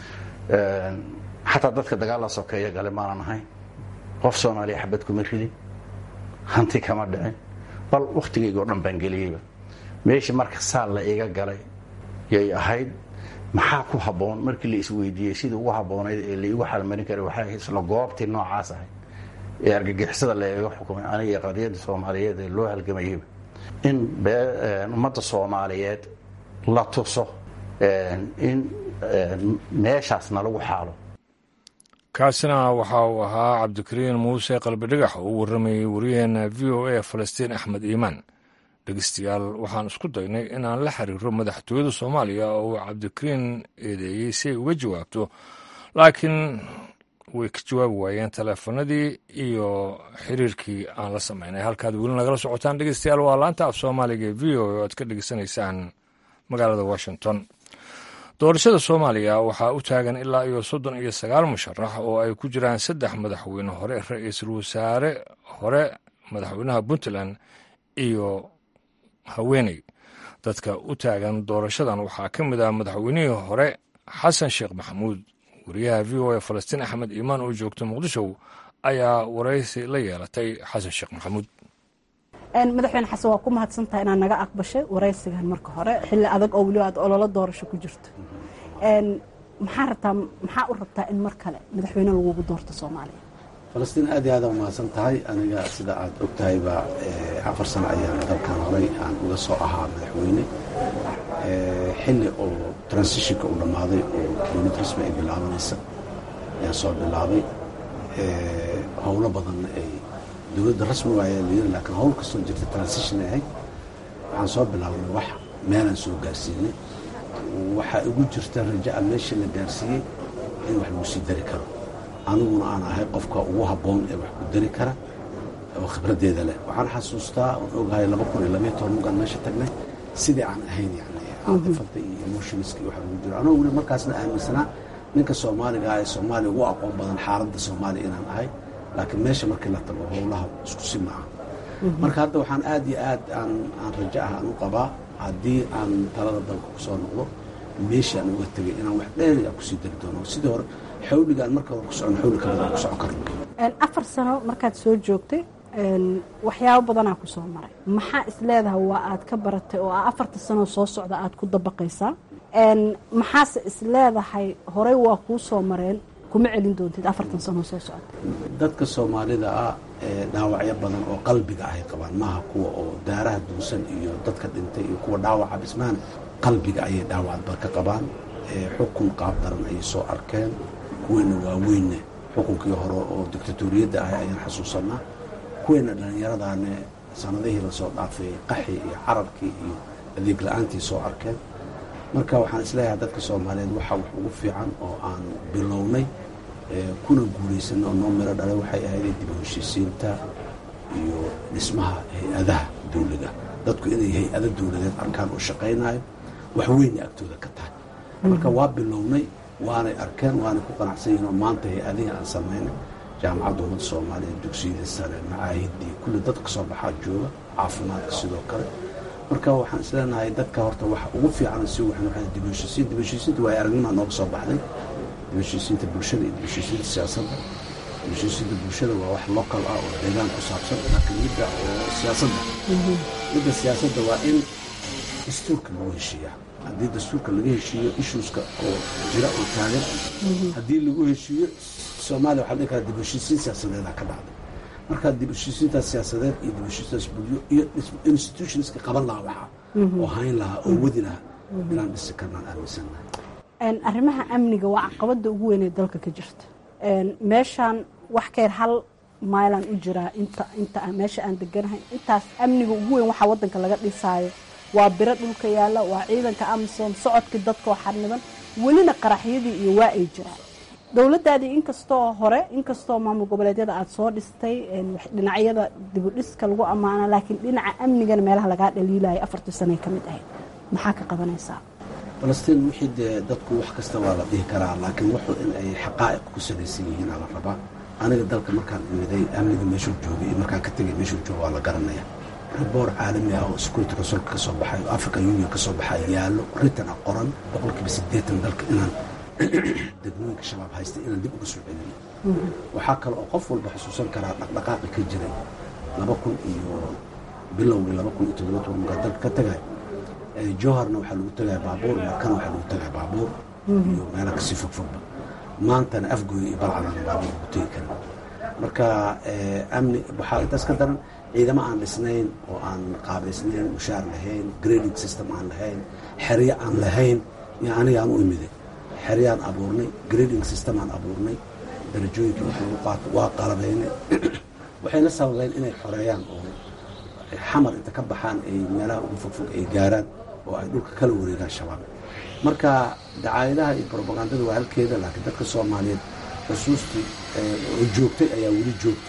S17: xataa dadka dagaalla sokeeya gale maanan ahayn qof soomaaliya xabad kuma ridin hanti kama dhicin bal wakhtigayga oo dhan baan geliyeyba meeshii marka saal la iga galay yay ahayd maxaa ku habboon markii la isweydiiyey sidii ugu habboonayd ee laigu xalmarin karay waxay ahayd isla goobtii noocaas ahayd ee argagixisada laiga xukumay aniga iyo qadiyadda soomaaliyeed ee loo halgamayeyba in ummadda soomaaliyeed la tuso in meeshaasna lagu xaalo
S1: kaasina waxa uu ahaa cabdikariin muuse qalbidhigax oo u warramayey wariyaheena v o a falastiin axmed iimaan dhegeystayaal waxaan isku daynay inaan la xiriiro madaxtooyada soomaaliya oo uu cabdikariin eedeeyey si ay uga jawaabto laakiin way ka jawaabi waayeen taleefanadii iyo xiriirkii aan la samaynay halkaad weli nagala socotaan dhegeystayaal waa laanta af soomaaliga ee v o o aad ka dhegeysanaysaan magaalada washington doorashada soomaaliya waxaa u taagan ilaa iyo soddon iyo sagaal musharax oo ay ku jiraan saddex madaxweyne hore ra-iisul wasaare hore madaxweynaha puntland iyo haweeney dadka u taagan doorashadan waxaa ka mid ah madaxweynihii hore xasan sheekh maxamuud wariyaha v o a falastiin axmed iimaan oo joogta muqdisho ayaa waraysi la yeelatay xasan sheekh maxamuud
S16: madaxweyne xasan waa ku mahadsantaha inaad naga aqbashay waraysigan marka hore xilli adag oo weliba aad ololo doorasho ku jirto maxaa rabtaa maxaa u rabtaa in mar kale madaxweyne lagugu doorto soomaaliya
S2: falastiin aad iyo aad umahadsan tahay aniga sida aad og tahayba afar sano ayaan dalkan horay aan uga soo ahaa madaxweyne xilli oo transitionka uu dhammaaday oo dowlad rasmi ay bilaabanaysa ayaan soo bilaabay howlo badanna ay dowladda rasmi waaya layiri laakiin howl kastoo jirta transition ay ahayd waxaan soo bilaabnay wax meelaan soo gaarsiinay waxaa igu jirta raja'a meesha la gaarsiiyey in wax lagu sii dari karo aniguna aan ahay qofka ugu habboon ee wax ku dari kara oo khibraddeeda leh waxaan xasuustaa oon ogahay laba kun iyo labaiyo toban mugaan meesha tagnay sidii aan ahayn yani caatifada iyo emotionska iyo waxa lagu jiro anoo weli markaasna aaminsanaa ninka soomaaliga ah ee soomaaliya ugu aqoon badan xaaladda soomaaliya inaan ahay laakiin meesha markii la tago howlaha isku si maaha marka hadda waxaan aad iyo aad aan aan rajo ah aan u qabaa haddii aan talada dalka ku soo noqdo meeshii aan uga tegay inaan wax dheeri aan kusii dari doono sidii hore xawligaan marka hore ku socon xawli ka badan ku socon karno
S16: afar sano markaad soo joogtay waxyaabo badanaa ku soo maray maxaa isleedahay waa aad ka baratay oo afarta sanoo soo socda aad ku dabaqaysaa maxaase isleedahay horey waa kuu soo mareen kuma celin doontid afartan sanoo soo socda
S2: dadka soomaalida ah ee dhaawacyo badan oo qalbiga ahay qabaan maaha kuwa oo daaraha duusan iyo dadka dhintay iyo kuwa dhaawaca bismaan qalbiga ayay dhaawacba ka qabaan xukun qaab daran ayay soo arkeen kuweena waaweynne xukunkii hore oo dictatoriyadda ahay ayaan xasuusanaa kuweena dhallinyaradaane sanadihii lasoo dhaafay qaxii iyo carabkii iyo adeeg la-aantii soo arkeen marka waxaan isleeyahay dadka soomaaliyeed waxaa wax ugu fiican oo aan bilownay kuna guulaysanay oo noo miro dhalay waxay ahayd dib u heshiisiinta iyo dhismaha hay-adaha dawliga dadku inay hay-ado dawladeed arkaan oo shaqaynayo wax weynay agtooda ka tahay marka waa bilownay waanay arkeen waanay ku qanacsan yihin oo maanta hay-adihii aan samaynay jaamacadda ummadda soomaaliya dugsiyadii sare macaahidii kulli dad ka soo baxaa jooga caafimaadka sidoo kale marka waxaan isleenahay dadka horta waxa ugu fiican si waxaan waxaa dib u heshiisiin dib u heshiisiinta waa aragnima nooga soo baxday dib u heshiisiinta bulshada iyo dib u heshiisiinta siyaasadda dib u heshiisiinta bulshada waa wax local ah oo deegaan ku saabsan laakiin midda oo siyaasadda midda siyaasadda waa in dastuurka lagu heshiiyaa haddii dastuurka laga heshiiyo issueska oo jira oo taagan haddii lagu heshiiyo soomaaliya waxaa dhihi karaa dib u heshiisiin siyaasadeeda ka dhacday markaa dib u heshiisiintaas siyaasadeed iyo dib u heshiisiintaas bulyo iyo institutionska qaban lahaa waxaa oo hayn lahaa oo wadi lahaa inaan dhisi karnaan aaminsannahay
S16: arrimaha amniga waa caqabada ugu weyn ee dalka ka jirta meeshaan wax ka yar hal mailan u jiraa inta inta meesha aan deganahay intaas amniga ugu weyn waxaa wadanka laga dhisaayo waa biro dhulka yaalla waa ciidanka amisom socodkii dadka oo xarniban welina qaraxyadii iyo waa ay jiraan dowladaadii inkastoo hore inkastoo maamul goboleedyada aada soo dhistay dhinacyada dibudhiska lagu ammaana laakiin dhinaca amnigana meelaha lagaa dhaliilayo afartii sanay ka mid ahayd maxaa ka qabanaysaa
S2: falastiin wixii dee dadku wax kasta waa la dhihi karaa laakiin wuxuu in ay xaqaa'iq ku salaysan yihiin aa la rabaa aniga dalka markaan imiday amniga meeshuu joogay iyo markaan ka tegay meeshuu jooga waa la garanaya raboor caalami ah oo security consulka ka soo baxay oo african union ka soo baxay yaallo ritan ah qoran boqolkiiba siddeetan dalka inaan degmooyinka shabaab haysta inaan dib uga soo celino waxaa kale oo qof walba xusuusan karaa dhaqdhaqaaqi ka jiray laba kun iyo bilowgii laba kun iyo toddoba toban markaa dalka ka tagay jowharna waxaa lagu tagaya baabuur markana waxaa lagu tagaya baabuur iyo meela kasii fogfogba maantana afgooya iyo balcadana baabuur lagu tegi karin marka amni waxaa intaas ka daran ciidamo aan dhisnayn oo aan qaabaysnayn mushaar lahayn grading system aan lahayn xeryo aan lahayn iyo aniga aan u imiday xeryaan abuurnay grading system aan abuurnay darajooyinka wax lagu qaato waa qalabaynay waxayna sababeen inay xoreeyaan oo xamar inta ka baxaan ay meelaha ugu fogfog ay gaaraan oo ay dhulka kala wareegaan shabaab marka dacaayadaha iyo brobagandada waa halkeeda laakiin dadka soomaaliyeed xusuustii oo joogtay ayaa weli joogta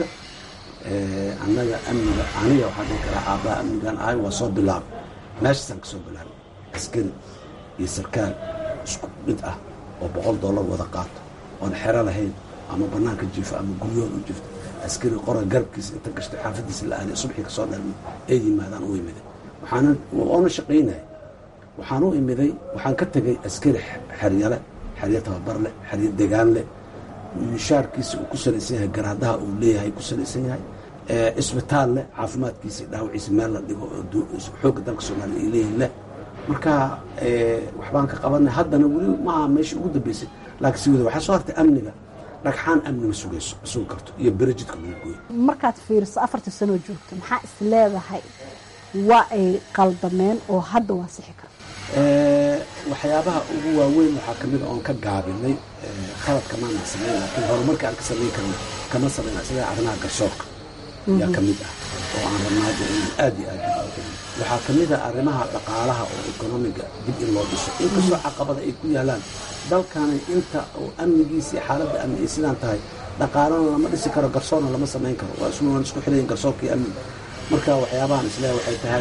S2: annaga amniga aniga waxaan dhihi karaa aabbaha amnigan ahay waa soo bilaabay meeshaasaan ka soo bilaabay askari iyo sarkaal isku mid ah oo boqol dollar wada qaato oon xero lahayn ama bannaanka jiifo ama guryahood u jifto askari qora garabkiisa inta gashtay xaafadiisa la aaday subxii ka soo dhalmay ay yimaadaan u imiday waxaana oona shaqaynaya waxaan u imiday waxaan ka tegay askari xeryale xeryo tababar leh xeryo degaan leh mishaarkiisa uu ku salaysan yahay garaadaha uu leeyahay ku salaysan yahay isbitaal leh caafimaadkiisa dhaawaciisa meel la dhigo xoogga dalka soomaaliya ay leeyihin leh marka waxbaan ka qabanay haddana weli maaha meesha ugu dambeysay laakiin si wada waxaa soo hartay amniga dhagxaan amni ma sugayso ma sugi karto iyo berejidka lagu gooyo
S16: markaad fiiriso afartii sanoo joogto maxaa is leedahay waa ay qaldameen oo hadda waa sixi karta
S2: waxyaabaha ugu waaweyn waxaa kamid a oon ka gaabinay khaladka maana samayn laakiin horumarka aan ka samayn karna kama samayna sida arrimaha garsoorka yaa ka mid ah oo aan rabnaa in aad iyo aad waxaa ka mid a arrimaha dhaqaalaha oo ekonomiga dib in loo dhiso inkastoo caqabada ay ku yaalaan dalkani inta oo amnigiisa iyo xaaladda amni ay sidaan tahay dhaqaalana lama dhisi karo garsoorna lama samayn karo waa isku waan isku xilayin garsoorka iyo amniga marka waxyaabahan isleehay waxay tahay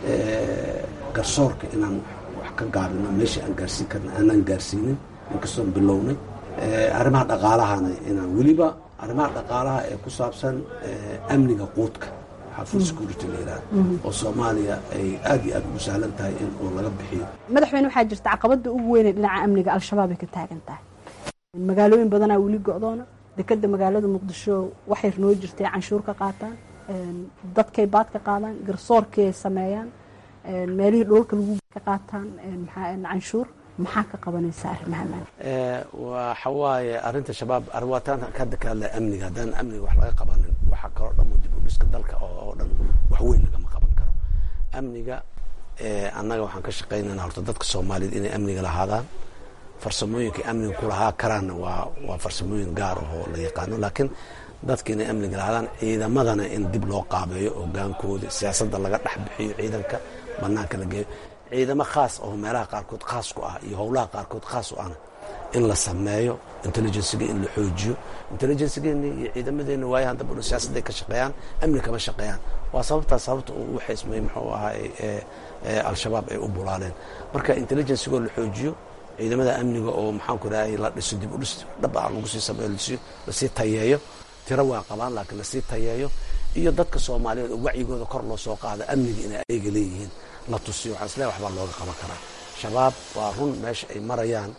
S2: garsoorka inaan wax ka gaabino meeshii aan gaarsiin karna aanaan gaarsiinin inkastoon bilownay arrimaha dhaqaalahana inaan weliba arrimaha dhaqaalaha ee ku saabsan amniga quudka food security la yihahdo oo soomaaliya ay aad iyo aad ugu sahlan tahay in uu laga bixiyo
S16: madaxweyne waxaa jirta caqabada ugu weynee dhinaca amniga al-shabaab ay ka taagan tahay magaalooyin badanaa weli go-doona dekeda magaalada muqdisho waxay noo jirtay canshuur ka qaataan dadkay baad ka qaadaan garsoorkii ay sameeyaan meelihii dhoolka lagu ka qaataan canshuur maxaa ka qabanaysa arrimaha
S2: waxa waaye arrinta shabaab arwaataan hadda ka hadlaya amniga haddaan amniga wax laga qabanin waxaa kaloo dhan dib u dhiska dalka oo dhan wax weyn lagama qaban karo amniga annaga waxaan ka shaqaynayna horta dadka soomaaliyeed inay amniga lahaadaan farsamooyinka amniga kulahaa karaanna waa waa farsamooyin gaar ahoo la yaqaano laakiin dadka inay amniga lahaadaan ciidamadana in dib loo qaabeeyo hogaankooda siyaasadda laga dhex bixiyo ciidanka banaanka la geeyo ciidamo khaas oo meelaha qaarkood khaas ku ah iyo howlaha qaarkood khaas u ahna in la sameeyo intelligenciga in la xoojiyo intelligencegeeni iyo ciidamadeena waayahan dambana siyaasadday ka shaqeeyaan amni kama shaqeeyaan waa sababtaas sababta uu u xismay muxuu ahaay al-shabaab ay u bulaaleen marka intelligencigoo la xoojiyo ciidamada amniga oo maxaanku idhahay la dhiso dib u dhis dhab ah lagu sii sameeyo lasii tayeeyo tiro waa qabaan laakiin lasii tayeeyo iyo dadka soomaaliyeed oo wacyigooda kor loo soo qaado amniga inay ayaga leeyihiin la tusiyo waxaan isleeyahay waxbaa looga qaban karaa shabaab waa run meesha ay marayaan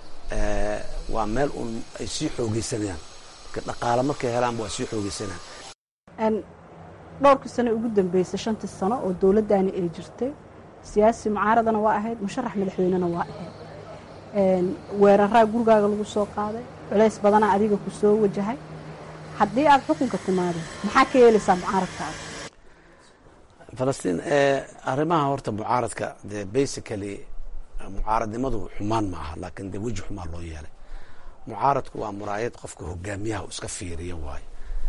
S2: waa meel uun ay sii xoogeysanayaan dhaqaale markay helaanba waa sii xoogeysanayaan
S16: dhowrkii sano ugu dambeysay shantii sano oo dowladdaani ay jirtay siyaasi mucaaradana waa ahayd musharax madaxweynena waa ahayd weeraraa gurigaaga lagu soo qaaday culays badanaa adiga ku soo wajahay haddii aad xukunka timaadeen maxaa ka yeelaysaa mucaaradkaaga
S2: falastiin arrimaha horta mucaaradka dee basically mucaaradnimadu xumaan ma aha laakiin dee weji xumaan loo yeelay mucaaradku waa muraayad qofka hogaamiyaha iska fiiriya waayo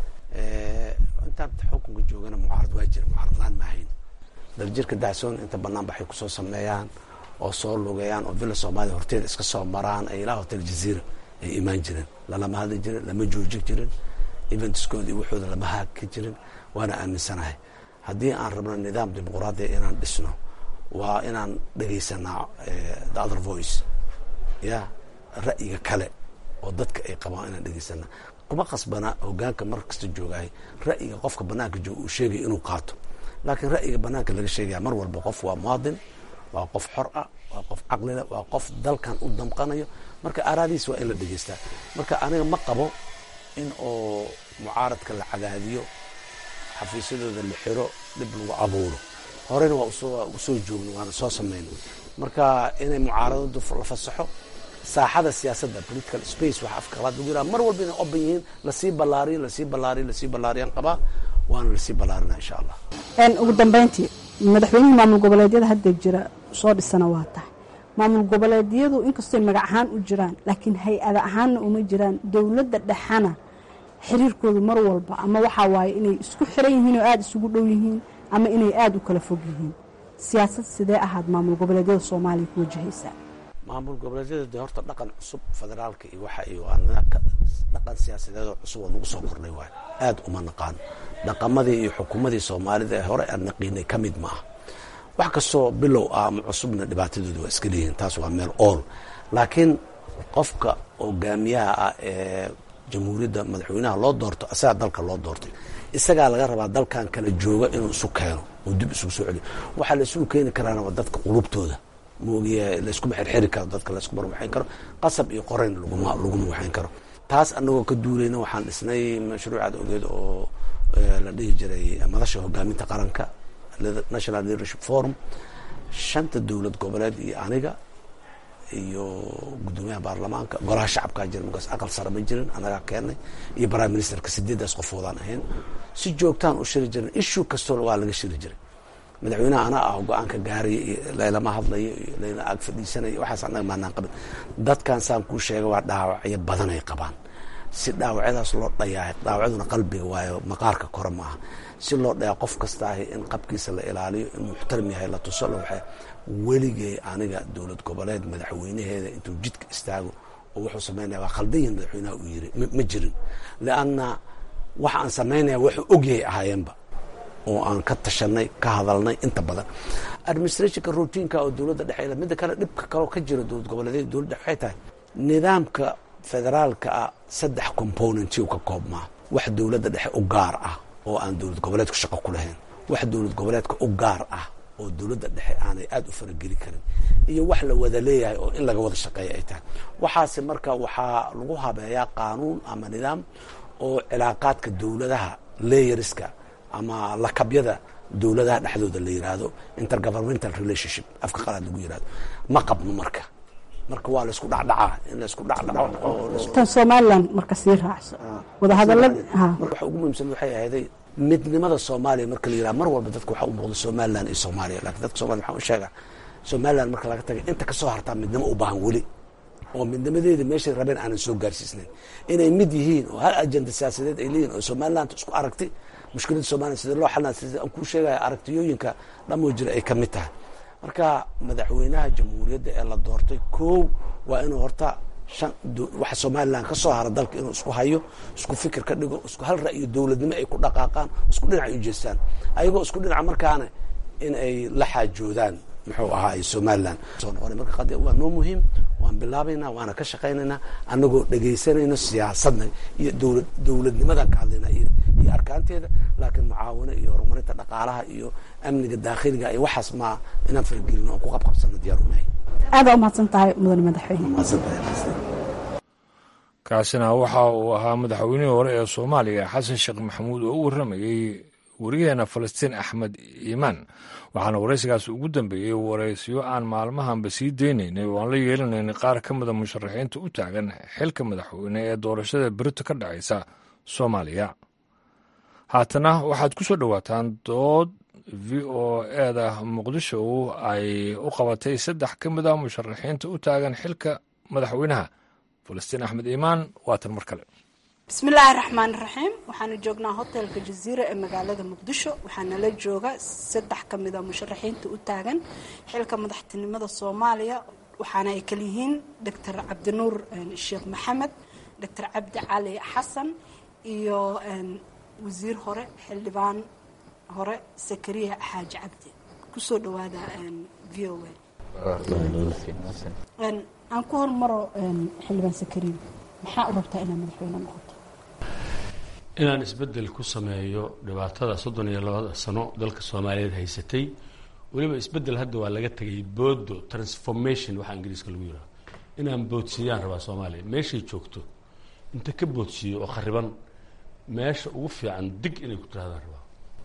S2: intaan xukunka joogana mucaarad waa jira mucaarad laan maahayn daljirka dacsoon inta banaan baxay kusoo sameeyaan oo soo lugeeyaan oo villa soomaaliya horteeda iska soo maraan ee ilaa hotel jaziira ay imaan jireen lalama hadli jirin lama joojin jirin eventskooda iyo waxooda lama haaki jirin waana aaminsanahay haddii aan rabno nidaam dimuquraadiya inaan dhisno waa inaan dhegaysanaa the other voice ya ra'yiga kale oo dadka ay qabaan inaan dhegaysanaa kuma qasbana hogaanka mar kasta joogahay ra'yiga qofka banaanka jooga uu sheegaya inuu qaato laakiin ra'yiga banaanka laga sheegaya mar walba qof waa muwaadin waa qof xor ah waa qof caqlile waa qof dalkan u damqanayo marka aaraadiis waa in la dhegeystaa marka aniga ma qabo in oo mucaaradka la cadaadiyo xafiisyadooda la xiro dhib lagu abuuro horeyna waa usoo joogno waana soo samayno marka inay mucaaradadu la fasaxo saaxada siyaasadda political space waxa afka qalaad lagu yiraha mar walba inay oban yihiin lasii ballaariyo lasii ballaariyo lasii ballaariyaan qabaa waana lasii ballaarina insha allah
S16: ugu dambeyntii madaxweynihii maamul goboleedyada hadda jira soo dhisana waa tahay maamul goboleedyadu inkastoo magac ahaan u jiraan laakiin hay-ada ahaanna uma jiraan dowladda dhexana xiriirkoodu mar walba ama waxaa waaye inay isku xiran yihiin oo aada isugu dhow yihiin ama inay aada u kala fog yihiin siyaasad sidee ahaad maamul goboleedyada soomaaliya ku wajahaysaa
S2: maamul goboleedyada de horta dhaqan cusub federaalka iyo waxa iyo dhaqan siyaasadeedoo cusub oo nagu soo kordhay waay aad uma naqaano dhaqamadii iyo xukuumadii soomaalida ee hore aan naqiinay ka mid ma ah wax kastoo bilow ah ama cusubna dhibaatadooda waa iska leeyihin taas waa meel ool laakiin qofka hogaamiyaha ah ee jamhuuriyadda madaxweynaha loo doorto isagaa dalka loo doortay isagaa laga rabaa dalkan kala jooga inuu isu keeno oo dib isugu soo celiyo waxaa la isugu keeni karaana waa dadka qulubtooda moogiya layskuma xirxiri karo dadka layskuma waxayn karo qasab iyo qorayn laguma laguma waxayn karo taas anagoo ka duulayna waxaan dhisnay mashruucaad ogeed oo la dhihi jiray madasha hogaaminta qaranka national leadership forum shanta dowlad goboleed iyo aniga iyo guddoomiyaha baarlamaanka golaha shacabkaa jira markaas aqal sare ma jirin anagaa keenay iyo prime ministerka sideedaas qofoodaan ahayn si joogtaan u shiri jirin issue kastoo waa laga shiri jiray madaxweynaha anaa ah go-aanka gaaraya iyo laylama hadlayo iyo layla ag fadhiisanaya waxaas anaga maanaan qabin dadkan saan kuu sheega waa dhaawacyo badanay qabaan si dhaawacyadaas loo dhayaa dhaawacyaduna qalbiga waayo maqaarka kore maaha si loo dhayaa qof kasta ahi in qabkiisa la ilaaliyo in muxtaram yahay la tuso la waxay weligay aniga dowlad goboleed madaxweynaheeda intuu jidka istaago oo wuxuu samaynaya waa khaldayin madaxweynaha uu yiri ma jirin lianna waxa aan samaynaya wuxuu ogyahay ahaayeenba oo aan ka tashanay ka hadalnay inta badan administrationka routiinka oo dowladda dhexe midda kale dhibka kaloo ka jira dowlad goboleedyada dowladda waxay tahay nidaamka federaalka ah saddex componenty u ka koobmaa wax dowladda dhexe u gaar ah oo aan dowlad goboleedku shaqo ku lahayn wax dowlad goboleedka u gaar ah oo dowladda dhexe aanay aada u farageli karin iyo wax la wada leeyahay oo in laga wada shaqeeya ay tahay waxaase marka waxaa lagu habeeyaa qaanuun ama nidaam oo cilaaqaadka dowladaha layeriska ama lakabyada dowladaha dhexdooda la yiraahdo intergovernmental relationship afka qalaad lagu yirahdo ma qabno marka marka waa laisku dhacdhacaa in laisku dhacdhaco
S16: tan somaliland marka sii raacso wadahadalad
S2: waxa ugu muhiimsan waxay ahayday midnimada soomaaliya marka la yiraha mar walba dadka waxaa u muuqda somaliland iyo soomaaliya lakin dadka somaliya waxaan u sheegaa somaliland marka laga tagay inta kasoo hartaa midnimo u baahan weli oo midnimadeeda meeshay rabeen aanan soo gaarsiisnayn inay mid yihiin oo hal ajenda siyaasadeed ay leeyihin oo somaliland isku aragti mushkiladda somaliya sidee loo xalina sida aan kuu sheegaya aragtiyooyinka dhamoo jira ay ka mid tahay marka madaxweynaha jamhuuriyadda ee la doortay kow waa inuu horta shan waxa somaliland ka soo hara dalka inuu isku hayo isku fikir ka dhigo isku hal ra'yo dowladnimo ay ku dhaqaaqaan isku dhinac ay ujeestaan ayagoo isku dhinaca markaana in ay la xaajoodaan muxuu ahaay somaliland soo noqona marka qadi waa noo muhiim waan bilaabaynaa waana ka shaqaynaynaa anagoo dhegaysanayno siyaasadna iyo dowlad dowladnimadan ka hadlaynaa iyo iyo arkaanteeda laakiin mucaawino iyo horumarinta dhaqaalaha iyo amniga daakhiliga iyo waxaas ma inaan faragelino oon ku qabqabsano diyaar unahay
S16: aada umahadsan tahay mudane madaxweyne
S1: kaasina waxa uu ahaa madaxweynihii hore ee soomaaliya xasan sheekh maxamuud oo u warramayey wariyaheena falastiin axmed iimaan waxaana waraysigaas ugu dambeeyey waraysyo aan maalmahanba sii deynaynay oo aan la yeelanaynay qaar ka mida musharaxiinta u taagan xilka madaxweyne ee doorashada berito ka dhacaysa soomaaliya haatana waxaad ku soo dhowaataan dood v o eda muqdisho ay u qabatay saddex ka mid a musharaxiinta u taagan xilka madaxweynaha falastiin axmed iimaan waatan mar kale
S16: bismillaahi raxmaani raxiim waxaanu joognaa hotelka jaziira ee magaalada muqdisho waxaana la jooga saddex ka mid a musharaxiinta u taagan xilka madaxtinimada soomaaliya waxaana ay kala yihiin doctor cabdinuur sheekh maxamed doctor cabdi cali xasan iyo wasiir hore xildhibaan hore sakariya xaaji cabdi kusoo dhawaada v o aan ku hormaro xildhibaan sakariya maxaa u rabtaa inaad madaxweyne noqoto
S18: inaan isbeddel ku sameeyo dhibaatada soddon iyo labada sano dalka soomaaliyeed haysatay weliba isbeddel hadda waa laga tegay boodo transformation waxaa ingiriiska lagu yidhaha inaan boodsiiyaan rabaa soomaaliya meeshay joogto inta ka boodsiiyo oo khariban meesha ugu fiican dig inay ku tirahdaan rabaa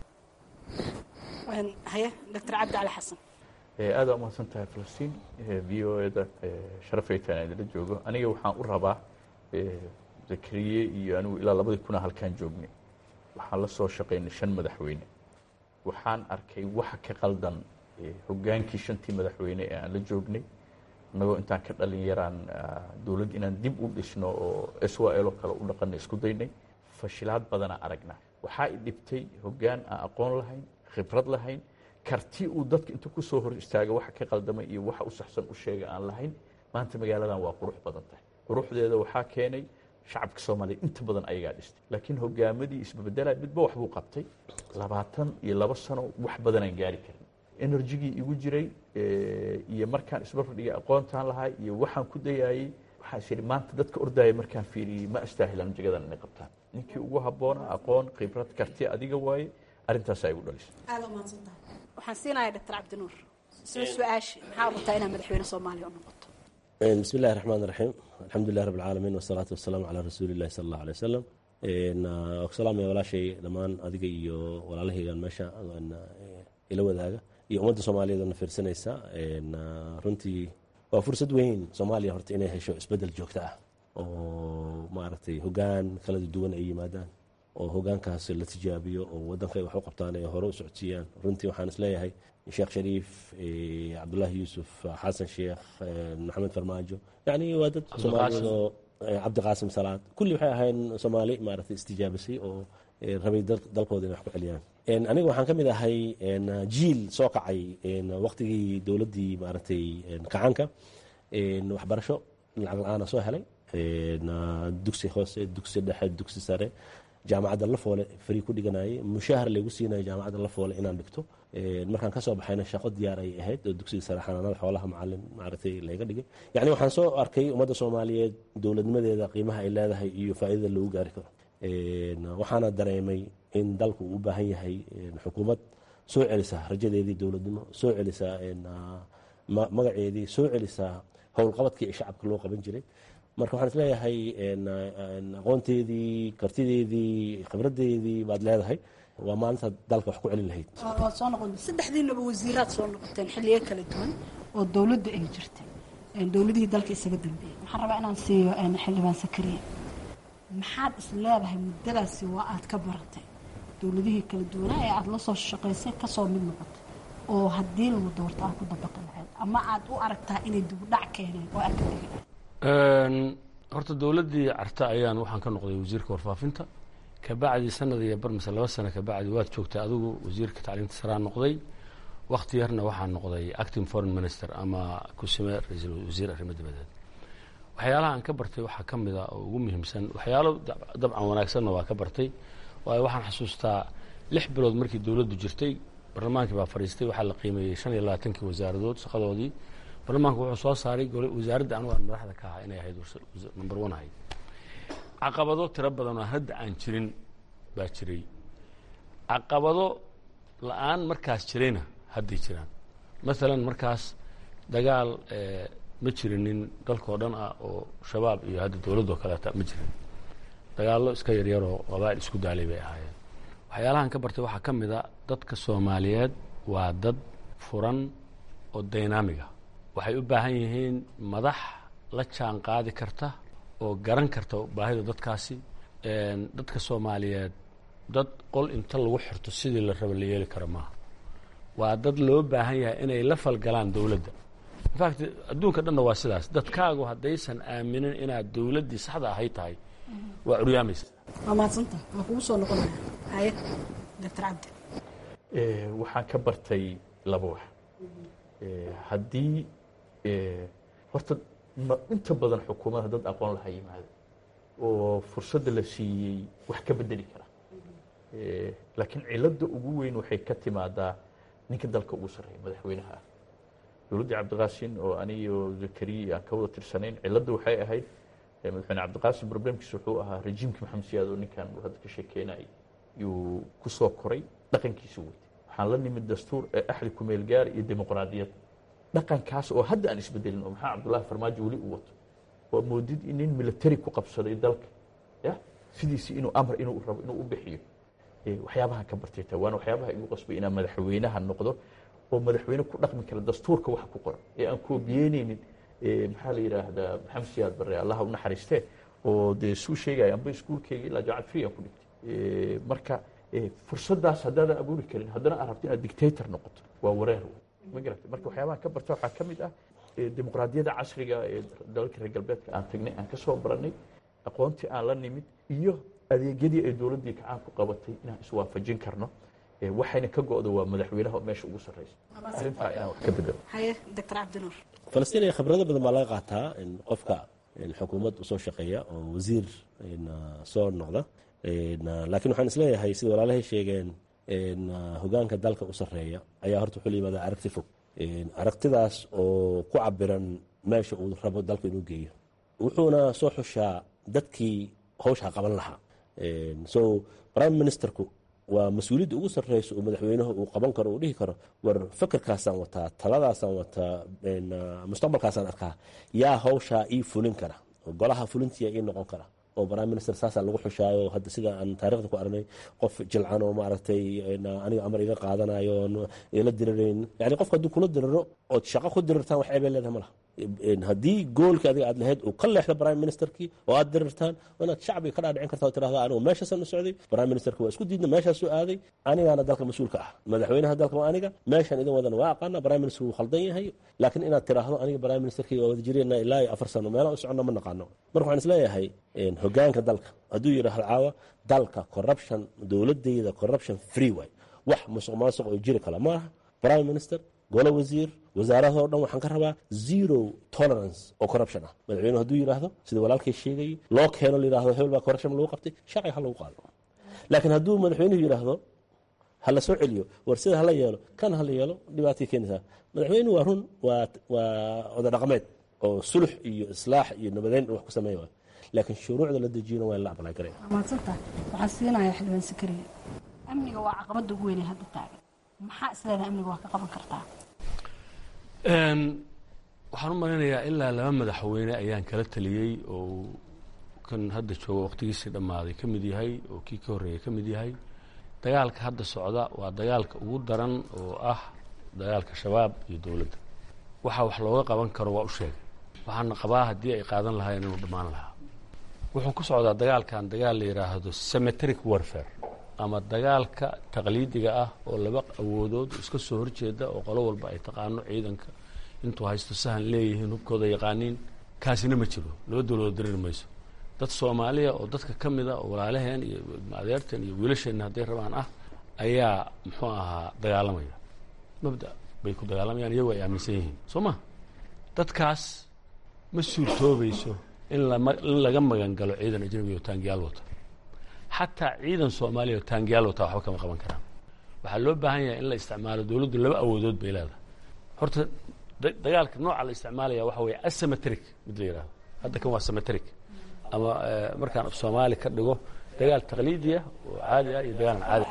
S16: haye doctor cabdi cali xasan
S19: aada umahadsan tahay falastiin v o eda sharafaytaan idinla joogo aniga waxaan u rabaa zakariye iyo anigu ilaa labadii kuna halkaan joognay waxaan la soo shaqaynay shan madaxweyne waxaan arkay waxa ka qaldan hogaankii shantii madaxweyne ee aan la joognay innagoo intaan ka dhalin yaraan dowladd inaan dib u dhisno oo s w l oo kale u dhaqana isku daynay fashilaad badana aragna waxaa i dhibtay hoggaan aan aqoon lahayn khibrad lahayn karti uu dadka intuu ku soo hor istaaga waxa ka qaldamay iyo waxa u saxsan u sheega aan lahayn maanta magaaladan waa qurux badan tahay quruxdeeda waxaa keenay shacabka soomaaliya inta badan ayagaa dhistay laakiin hogaamadii isbabedela midba waxbuu qabtay labaatan iyo labo sano wax badanaan gaari karin enerjigii igu jiray iyo markaan isbarbardhigay aqoontaan lahay iyo waxaan ku dayaayey waxaa is yidhi maanta dadka ordaya markaan fiiriyey ma astaahilaan jagadan inay qabtaan ninkii ugu habboona aqoon khibrad karti adiga waaye arrintaasaa igu dhalisay
S16: aada umahadsantahay waxaan siinayaa doctor cabdinuur isla su-aashi maxaa rabtaa inaad madaxweyne soomaaliya u noqoto
S20: bismi illahi raxmaan raxiim alxamdulilah rabb alcaalamiin wasalaatu wasalaamu calaa rasuuli illahi sala allahu alay wasalam salaamaya walaashay dhammaan adiga iyo walaalahaygan meesha ila wadaaga iyo ummadda soomaaliyeed na fiirsanaysa runtii waa fursad weyn soomaaliya horta inay hesho isbeddel joogto ah oo maaragtay hogaan kala duwan ay yimaadaan oo hogaankaas la tijaabiyo oo waddanka ay wax u qabtaan ay hore u socodsiiyaan runtii waxaan isleeyahay sheekh shariif cabdullaahi yuusuf xasan sheekh maxamed farmaajo yacni waa dad soomaaliyeed oo cabdiqaasim salaad kulli waxay ahayn soomaali maaragtay istijaabisay oo rabay dalkooda inay wax ku celiyaan aniga waxaan ka mid ahay jiil soo kacay waqtigii dowladdii maaragtay kacaanka waxbarasho lacag la-aana soo helay dugsi hoose dugsi dhexe dugsi sare jaamacadda lafoole fari ku dhiganayay mushaahar laygu siinayo jaamacadda lafoole inaan dhigto markaan kasoo baxayna shaqo diyaar ay ahayd oo dugsiga sare xanaanada xoolaha macalin maaragtay layga dhigay yacni waxaan soo arkay ummadda soomaaliyeed dowladnimadeeda qiimaha ay leedahay iyo faa'iidada lagu gaari karo waxaana dareemay in dalku uu u baahan yahay xukuumad soo celisa rajadeedii dowladnimo soo celisa magaceedii soo celisa howlqabadkii ee shacabka loo qaban jiray marka waxaan isleeyahay aqoonteedii kartideedii khibradeedii baad leedahay waa maalinta dalka wax ku celin lahayd
S16: waad soo noqon saddexdiinaba wasiiraad soo noqoteen xilliyo kala duwan oo dowladda ay jirtay dowladihii dalka isaga dambeeyey waxaan rabaa inaan siiyo xildhibaan sakariya maxaad is leedahay muddadaasi waa aad ka baratay dowladihii kala duwanaa ee aada la soo shaqaysay kasoo mid noqotay oo haddii lagu doorto aad ku dabaqi lahayd ama aad u aragtaa inay dibudhac keeneen oo aad ka tegi lahayd
S18: horta dowladdii carta ayaan waxaan ka noqday wasiirka warfaafinta kabacdi sanad iyo bar mise laba sano kabacdi waad joogtay adigu wasiirka tacliinta saraa noqday wakti yarna waxaan noqday acting foreign minister ama kusime ra-iisul wasiir arrimo dibadeed waxyaalaha aan ka bartay waxaa ka mid a oo ugu muhiimsan waxyaalo dabcan wanaagsanna waa ka bartay waayo waxaan xasuustaa lix bilood markii dowladdu jirtay barlamaankii baa fadhiistay waxaa la qiimeeyey shan iyo labaatankii wasaaradood shaqadoodii barlamaanku wuxuu soo saaray wasaaradda anugu aan madaxda ka ahaa inay ahayd number one ahayd caqabado tiro badan oo hadda aan jirin baa jiray caqabado la-aan markaas jirayna hadday jiraan maalan markaas dagaal ma jirinin dalkao dhan ah oo shabaab iyo hadda dowladdoo kaleeta ma jirin dagaallo iska yaryaroo qabaa'il isku daalay bay ahaayeen waxyaalahan ka bartay waxaa ka mid a dadka soomaaliyeed waa dad furan oo dynamiga waxay u baahan yihiin madax la jaan qaadi karta oo garan karta baahida dadkaasi dadka soomaaliyeed dad qol inta lagu xirto sidii la raba la yeeli karo maaha waa dad loo baahan yahay inay la falgalaan dowladda infact adduunka dhanna waa sidaas dadkaagu haddaysan aaminin inaad dowladdii saxda ahay tahay waa curyaamaysa
S16: waa mahadsanta waa kugu soo noqonaya haye doctor cabdi
S19: waxaan ka bartay laba wax haddii horta inta badan xukuumadda dad aqoon laha yimaado oo fursadda la siiyey wax ka bedeli kara laakiin cilada ugu weyn waxay ka timaadaa ninka dalka ugu sarreeya madaxweynaha ah dowladdii cabdiqaasin oo aniyo zakariya aan ka wada tirsanayn cilada waxay ahayd madaxweyne cabdiqaasin problemkiis wuxuu ahaa rejiimkii maxamed siyaad oo ninkan uu hadda ka sheekeynayay yuu ku soo koray dhaqankiisu weytay waxaan la nimid dastuur ee axdi kumeel gaar iyo dimuqraadiyad dhaqankaas oo hadda aan isbedelin oo maxaa cabdullahi farmaajo weli u wato waa moodid in nin military ku qabsaday dalka ya sidiisi inuu amar inuu rabo inuu u bixiyo waxyaabahan ka bartay taa waana waxyaabaha igu qasbay inaan madaxweynaha noqdo oo madaxweyne ku dhaqmi kara dastuurka waxa ku qoran ee aan koobiyeyneynin maxaa la yidhaahdaa maxamed siyaad barre allaha u naxariistee oo dee suu sheegaya amba iskuulkeyga ilaa jaamacad free aan ku dhigtay marka fursaddaas haddaadan abuuri karin haddana aad rabto inaad dictator noqoto waa wareer ma garata marka waxyaabahan ka barta waxaa ka mid ah dimuqraadiyadda casriga ee dalalka reer galbeedka aan tagnay aan ka soo barannay aqoontii aan la nimid iyo adeegyadii ay dowladdii kacaan ku qabatay inaan iswaafajin karno waxayna ka go-da waa madaxweynaha oo meesha ugu sarreysa arrintaa inaan wax ka bedelo
S16: haye doctor cabdinuur
S20: falastiin khibrado badan baa laga qaataa in qofka xukuumad usoo shaqeeya oo wasiir soo noqda laakiin waxaan isleeyahay sida walaalahay sheegeen hogaanka dalka u sarreeya ayaa horta wuxuu la yimaada aragti fog aragtidaas oo ku cabiran meesha uu rabo dalka inuu geeyo wuxuuna soo xushaa dadkii hawshaa qaban lahaa so prime ministerku waa mas-uuliyadda ugu sarreysa oo madaxweynuhu uu qaban karo uu dhihi karo war fakerkaasaan wataa taladaasaan wataa mustaqbalkaasaan arkaa yaa hawshaa ii fulin kara oo golaha fulintiya ii noqon kara oo prime minister saasaa lagu xushaayo hadda sida aan taarikhda ku aragnay qof jilcan oo maaragtay aniga amar iga qaadanayo oon ila dirirayn yani qofka hadduu kula diriro ood shaqo ku dirirtaan wax ceebay leedahay ma laha haddii goolka adiga aad lahayd uu ka leexdo prime ministerkii oo aad dirirtaan waa inaad shacbiga ka dhaadhicin karta oo tirahda anigu meeshaasaan u socday prime ministerka waa isku diidna meeshaasuu aaday anigaana dalka mas-uulka ah madaxweynaha dalka waa aniga meeshaan idin wadana waa aqaana prime minister wuu khaldan yahay laakiin inaad tiraahdo aniga prime ministerkii waa wada jireenna ilaa iyo afar sano meelaha u soconna ma naqaano marka waxaan isleeyahay hogaanka dalka hadduu yidhaahdo caawa dalka corruption dowladayda corruption free way wax musuq maasuq oo jiri kala ma aha prime minister golo wasiir wasaaradoo dhan waxaan ka rabaa zero tolerance oo corruption ah madaxweyne hadduu yidhaahdo sida walaalkay sheegayay loo keeno layidhahdo hebel baa corruption lagu qabtay sharciga ha lagu qaado laakiin hadduu madaxweynuhu yidhaahdo ha la soo celiyo war sida hala yeelo kan hala yeelo dhibaatay keenaysaa madaxweynuhu waa run waa waa oda dhaqameed oo sulux iyo islaax iyo nabadeyn wax ku sameeya waay laakiin shuruucda la dejiyona waa in la aqbalay karaya
S16: maadsantaha waxaan siinayaa xildhibaan sakariya amniga waa caqabada ugu weynee hadda taagan maxaa isleedahay amniga waa ka qaban kartaa
S18: waxaan u malaynayaa ilaa laba madaxweyne ayaan kala taliyey oo kan hadda jooga waqtigiisii dhammaaday ka mid yahay oo kii ka horreeyay ka mid yahay dagaalka hadda socda waa dagaalka ugu daran oo ah dagaalka shabaab iyo dowladda waxa wax looga qaban karo waa u sheegay waxaana qabaa haddii ay qaadan lahaayeen inuu dhammaan lahaa wuxuu ku socdaa dagaalkan dagaal la yidhaahdo cemeteric warfare ama dagaalka taqliidiga ah oo laba awoodood iska soo horjeeda oo qolo walba ay taqaano ciidanka intuu haysto sahan leeyihiin hubkooda yaqaaniin kaasina ma jiro laba dowladood dareeri mayso dad soomaaliya oo dadka ka mida oo walaalaheen iyo adeerteen iyo wiilasheenna hadday rabaan ah ayaa muxuu ahaa dagaalamaya mabda bay ku dagaalamayaan iyagoo ay aaminsan yihiin soo ma dadkaas ma suurtoobayso in lama in laga magan galo ciidan ajnabi oo taangiyaal wata xataa ciidan soomaaliya oo taangiyaal wata waxba kama qaban karaan waxaa loo baahan yahay in la isticmaalo dowladdu laba awoodood bay leedahay horta dagaalka nooca la isticmaalaya waxa weeye asymmetric mid la yidhahdo hadda kan waa symmetric ama markaan af soomaali ka dhigo dagaal taqliidiya oo caadi ah iyo dagaalan caadi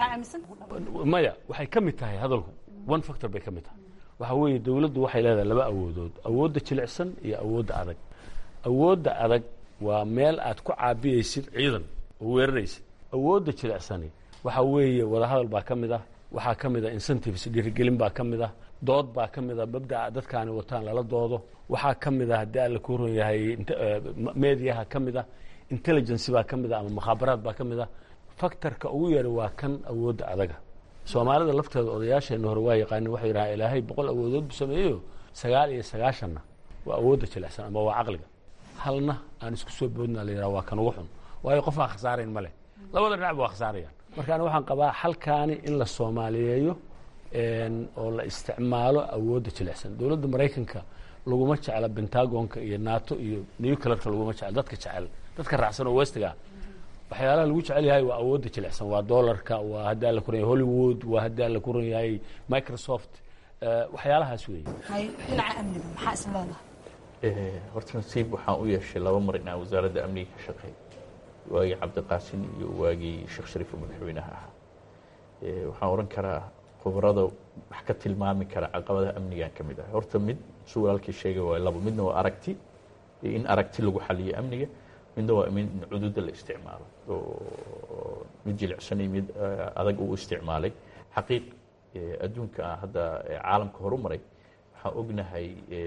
S18: maya waxay ka mid tahay hadalku one factor bay ka mid tahay waxa weeye dowladdu waxay leedahay laba awoodood awoodda jilicsan iyo awoodda adag awoodda adag waa meel aad ku caabiyeysid ciidan oo weeraraysid awoodda jilicsani waxa weeye wadahadal baa ka mid ah waxaa ka mid ah incentives dhiirigelin baa ka mid ah dood baa ka mid ah mabdaca dadkaani wataan lala doodo waxaa ka mid ah haddii alla ku ron yahay mediaha ka mid ah intelligence baa ka mid ah ama mukhaabaraad baa ka mid ah factorka ugu yara waa kan awoodda adaga soomaalida lafteeda odayaasheenna hore waa yaqaanin waxay yidhahaan ilaahay boqol awoodood buu sameeyeyo sagaal iyo sagaashanna waa awoodda jilicsan ama waa caqliga halna aan isku soo boodna la yidhaha waa kan ugu xun waayo qof aan khasaarayn ma leh labada dhinacba waa khasaarayaan marka ani waxaan qabaa xalkaani in la soomaaliyeeyo oo la isticmaalo awoodda jilicsan dowladda maraykanka laguma jecla bentagonka iyo nato iyo nuclearka laguma jecla dadka jecel dadka raacsan oo westiga waxyaalaha lagu jecel yahay waa awoodda jilicsan waa dollarka waa haddii alla kuran yahay hollywood waa haddii alla kuran yahay microsoft waxyaalahaas weeye
S16: dhinaca amniga maxaa is leedahay
S19: horta nasiib waxaan u yeeshay laba mar inaan wasaaradda amniga ka shaqeey waagii cabdiqaasin iyo waagii sheekh shariif oo madaxweynaha ahaa waxaan oran karaa khubarada wax ka tilmaami kara caqabadaha amnigan ka mid ah horta mid su walaalkii sheegay waa labo midna waa aragti iyo in aragti lagu xaliyo amniga midna waa in cududa la isticmaalo oo mid jilicsan iyo mid adag uu isticmaalay xaqiiq adduunka hadda caalamka horu maray waxaan ognahay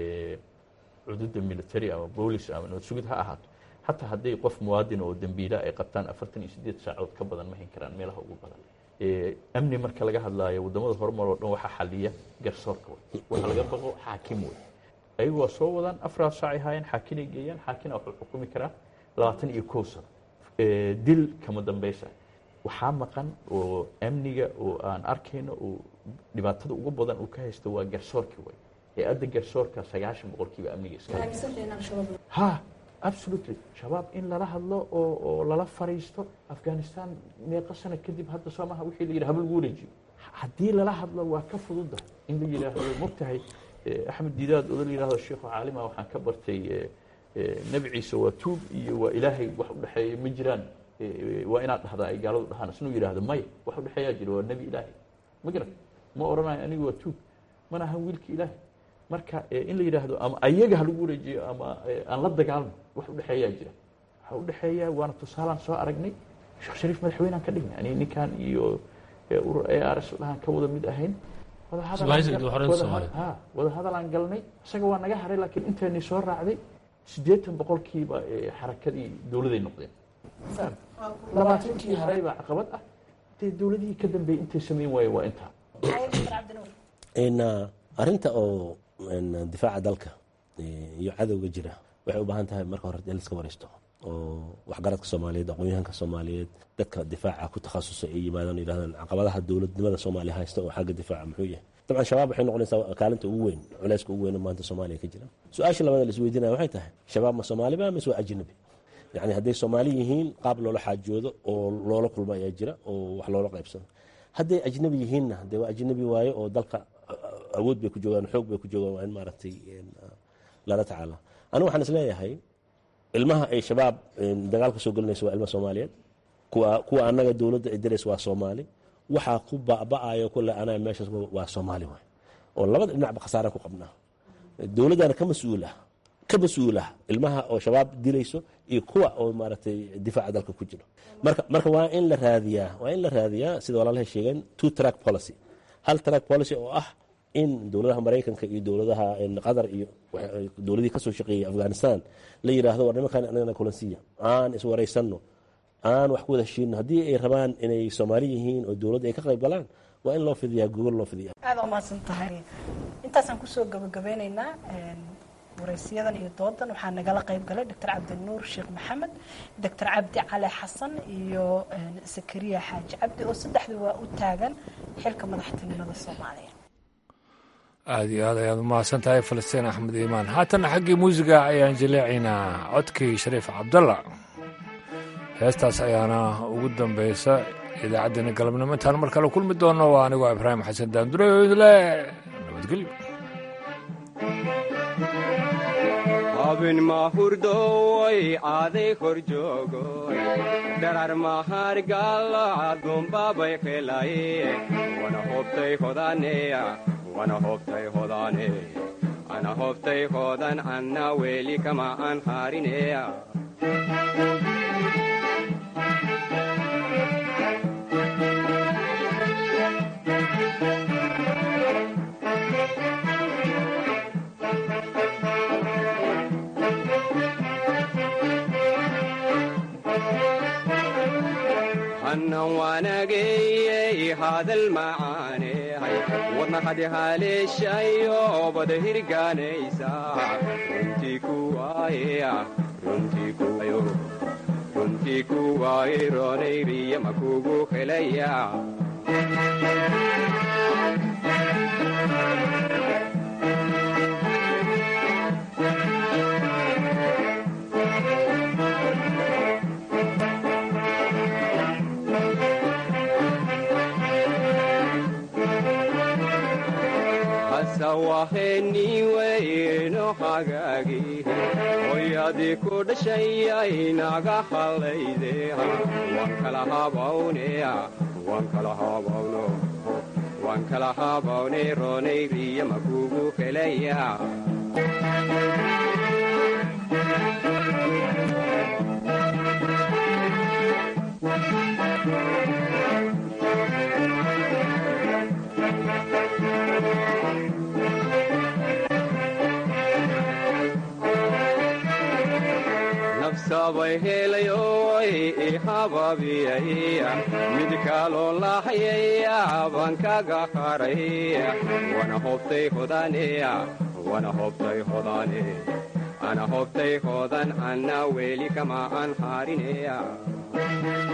S19: cududa military ama boolis ama nabad sugid ha ahaato xataa hadday qof muwaadin oo dembiila ay qabtaan afartan iyo sideed saacood ka badan ma hayn karaan meelaha ugu badan amni marka laga hadlaayo wadamada horumar oo dhan waxaa xaliya garsoorka wey waxa laga baqo xaakim wey ayagu waa soo wadaan afraad saacay haayeen xaakinay geeyaan xaakina wuxuu xukumi karaa labaatan iyo kow sano dil kama dambaysa waxaa maqan oo amniga oo aan arkayno oo dhibaatada ugu badan uu ka haysto waa garsoorki wey ee adda garsoorka sagaashan boqolkiiba amniga iska ha absolutely shabaab in lala hadlo oo oo lala fariisto afghanistan meeqa sano kadib hadda soo maha wixii la yidhi haba lagu wareejiyo haddii lala hadlo waa ka fududa in la yidhaahdo mogtahay axmed didaad oo la yidhahdo sheekhu caalima waxaan ka bartay nebi ciise waa tuub iyo waa ilaahay wax u dhexeeya ma jiraan waa inaad dhahdaa ay gaaladu dhahaan isnuu yidhaahdo maya wax u dhexeeyaa jira waa nebi ilaahay ma garan ma odhanayo anigu waa tuub mana ahan wiilka ilaahay marka in la yidhaahdo ama ayaga ha lagu wareejiyo ama aan la dagaalno wax u dhexeeyaa jira waxa u dhexeeya waana tusaalaan soo aragnay sheekh shariif madaxweynaan ka dhignay ani ninkan iyo urur a r s dhahaan ka wada mid ahayn wada hadalaan galnay isaga waa naga haray laakiin intayni soo raacday siddeetan boqolkiiba xarakadii dowladay noqdeen labaatankii haray baa caqabad ah dee dowladihii ka dambeeyey intay samayn waaye waa intaa
S20: arinta oo difaaca dalka iyo cadowga jira waxay u baahan tahay marka hore in laska wareysto oo waxgaradka soomaaliyeed aqoon-yahanka soomaaliyeed dadka difaaca ku takhasusay ay yimaadaan yidhahdaan caqabadaha dowladnimada soomaaliya haysta oo xagga difaaca muxuu yahay dabcan shabaab waxay noqonaysaa kaalinta ugu weyn culeyska ugu weyn oo maanta soomaaliya ka jira su-aasha labaad la isweydiinaya waxay tahay shabaab ma soomaaliba mise waa ajnabi yacni hadday soomaali yihiin qaab loola xaajoodo oo loola kulmo ayaa jira oo wax loola qaybsado hadday ajnabi yihiinna dee waa ajnabi waaye oo dalka awood bay ku joogaan xoog bay ku joogaan waa in maaragtay lala tacaala anigu waxaan isleeyahay ilmaha ay shabaab dagaalka soo gelinayso waa ilma soomaaliyeed kuwa kuwa annaga dowladda ay diraysa waa soomaali waxaa ku ba'ba'ayo kule anaga meeshaas waa soomaali waay oo labada dhinacba khasaara ku qabnaa dowladdana ka mas-uul ah ka mas-uul ah ilmaha oo shabaab dilayso iyo kuwa oo maaragtay difaaca dalka ku jiro marka marka waa in la raadiyaa waa in la raadiyaa sida walaalahay sheegeen two track policy hal track policy oo ah in dowladaha maraykanka iyo dowladaha qatar iyo dowladihii kasoo shaqeeyay afghanistan la yidhaahdo war nimankan anagana kulansiya aan iswaraysanno aan wax ku wada heshiino haddii ay rabaan inay soomaali yihiin oo dowladda ay ka qayb galaan waa in loo fidiyaa gogol loo fidiya
S16: aada umahadsan tahay intaasaan kusoo gabagabeyneynaa waraysiyadan iyo doodan waxaa nagala qayb galay doctor cabdinuur sheekh maxamed doctor cabdi cali xasan iyo zakariya xaaji cabdi oo saddexdu waa u taagan xilka madaxtinimada soomaaliya
S1: aada iyo aad ayaad umahadsan tahay falastiin axmed iimaan haatana xaggii muusiga ayaan jaleecaynaa codkii shariif cabdalla heestaas ayaana ugu dambaysa idaacaddeenna galabnimo intaan mar kale kulmi doonno waa anigoo ibraahim xasan daandurele nabadgelyo
S21: abin mahurdoy aaday kor joogoy dharar mahargalaadumbabay qelaye wana hobtay hodaneya wana hobtay hodane ana hobtay hodan anna weli kama an harineya hannan waanageyey hadal macaanehay wadna hadi haleeshayo bada hirgaanaysa runtii kuwaayeya runtii kuwayo runtii kuwaaye roonayriya makugu helaya waheniweyno hagaagi hoyadii ku dhashayay naga hallayde waan kala habawneya waan kala habawno waan kala habawne roonayriya makugu helaya sabay helayoy ihababiyaya mid kaloo lahayaya baan kaga haraya wana hobtay hodaneya wana hobtay hodane ana hobtay hodan anna weli kama an harineya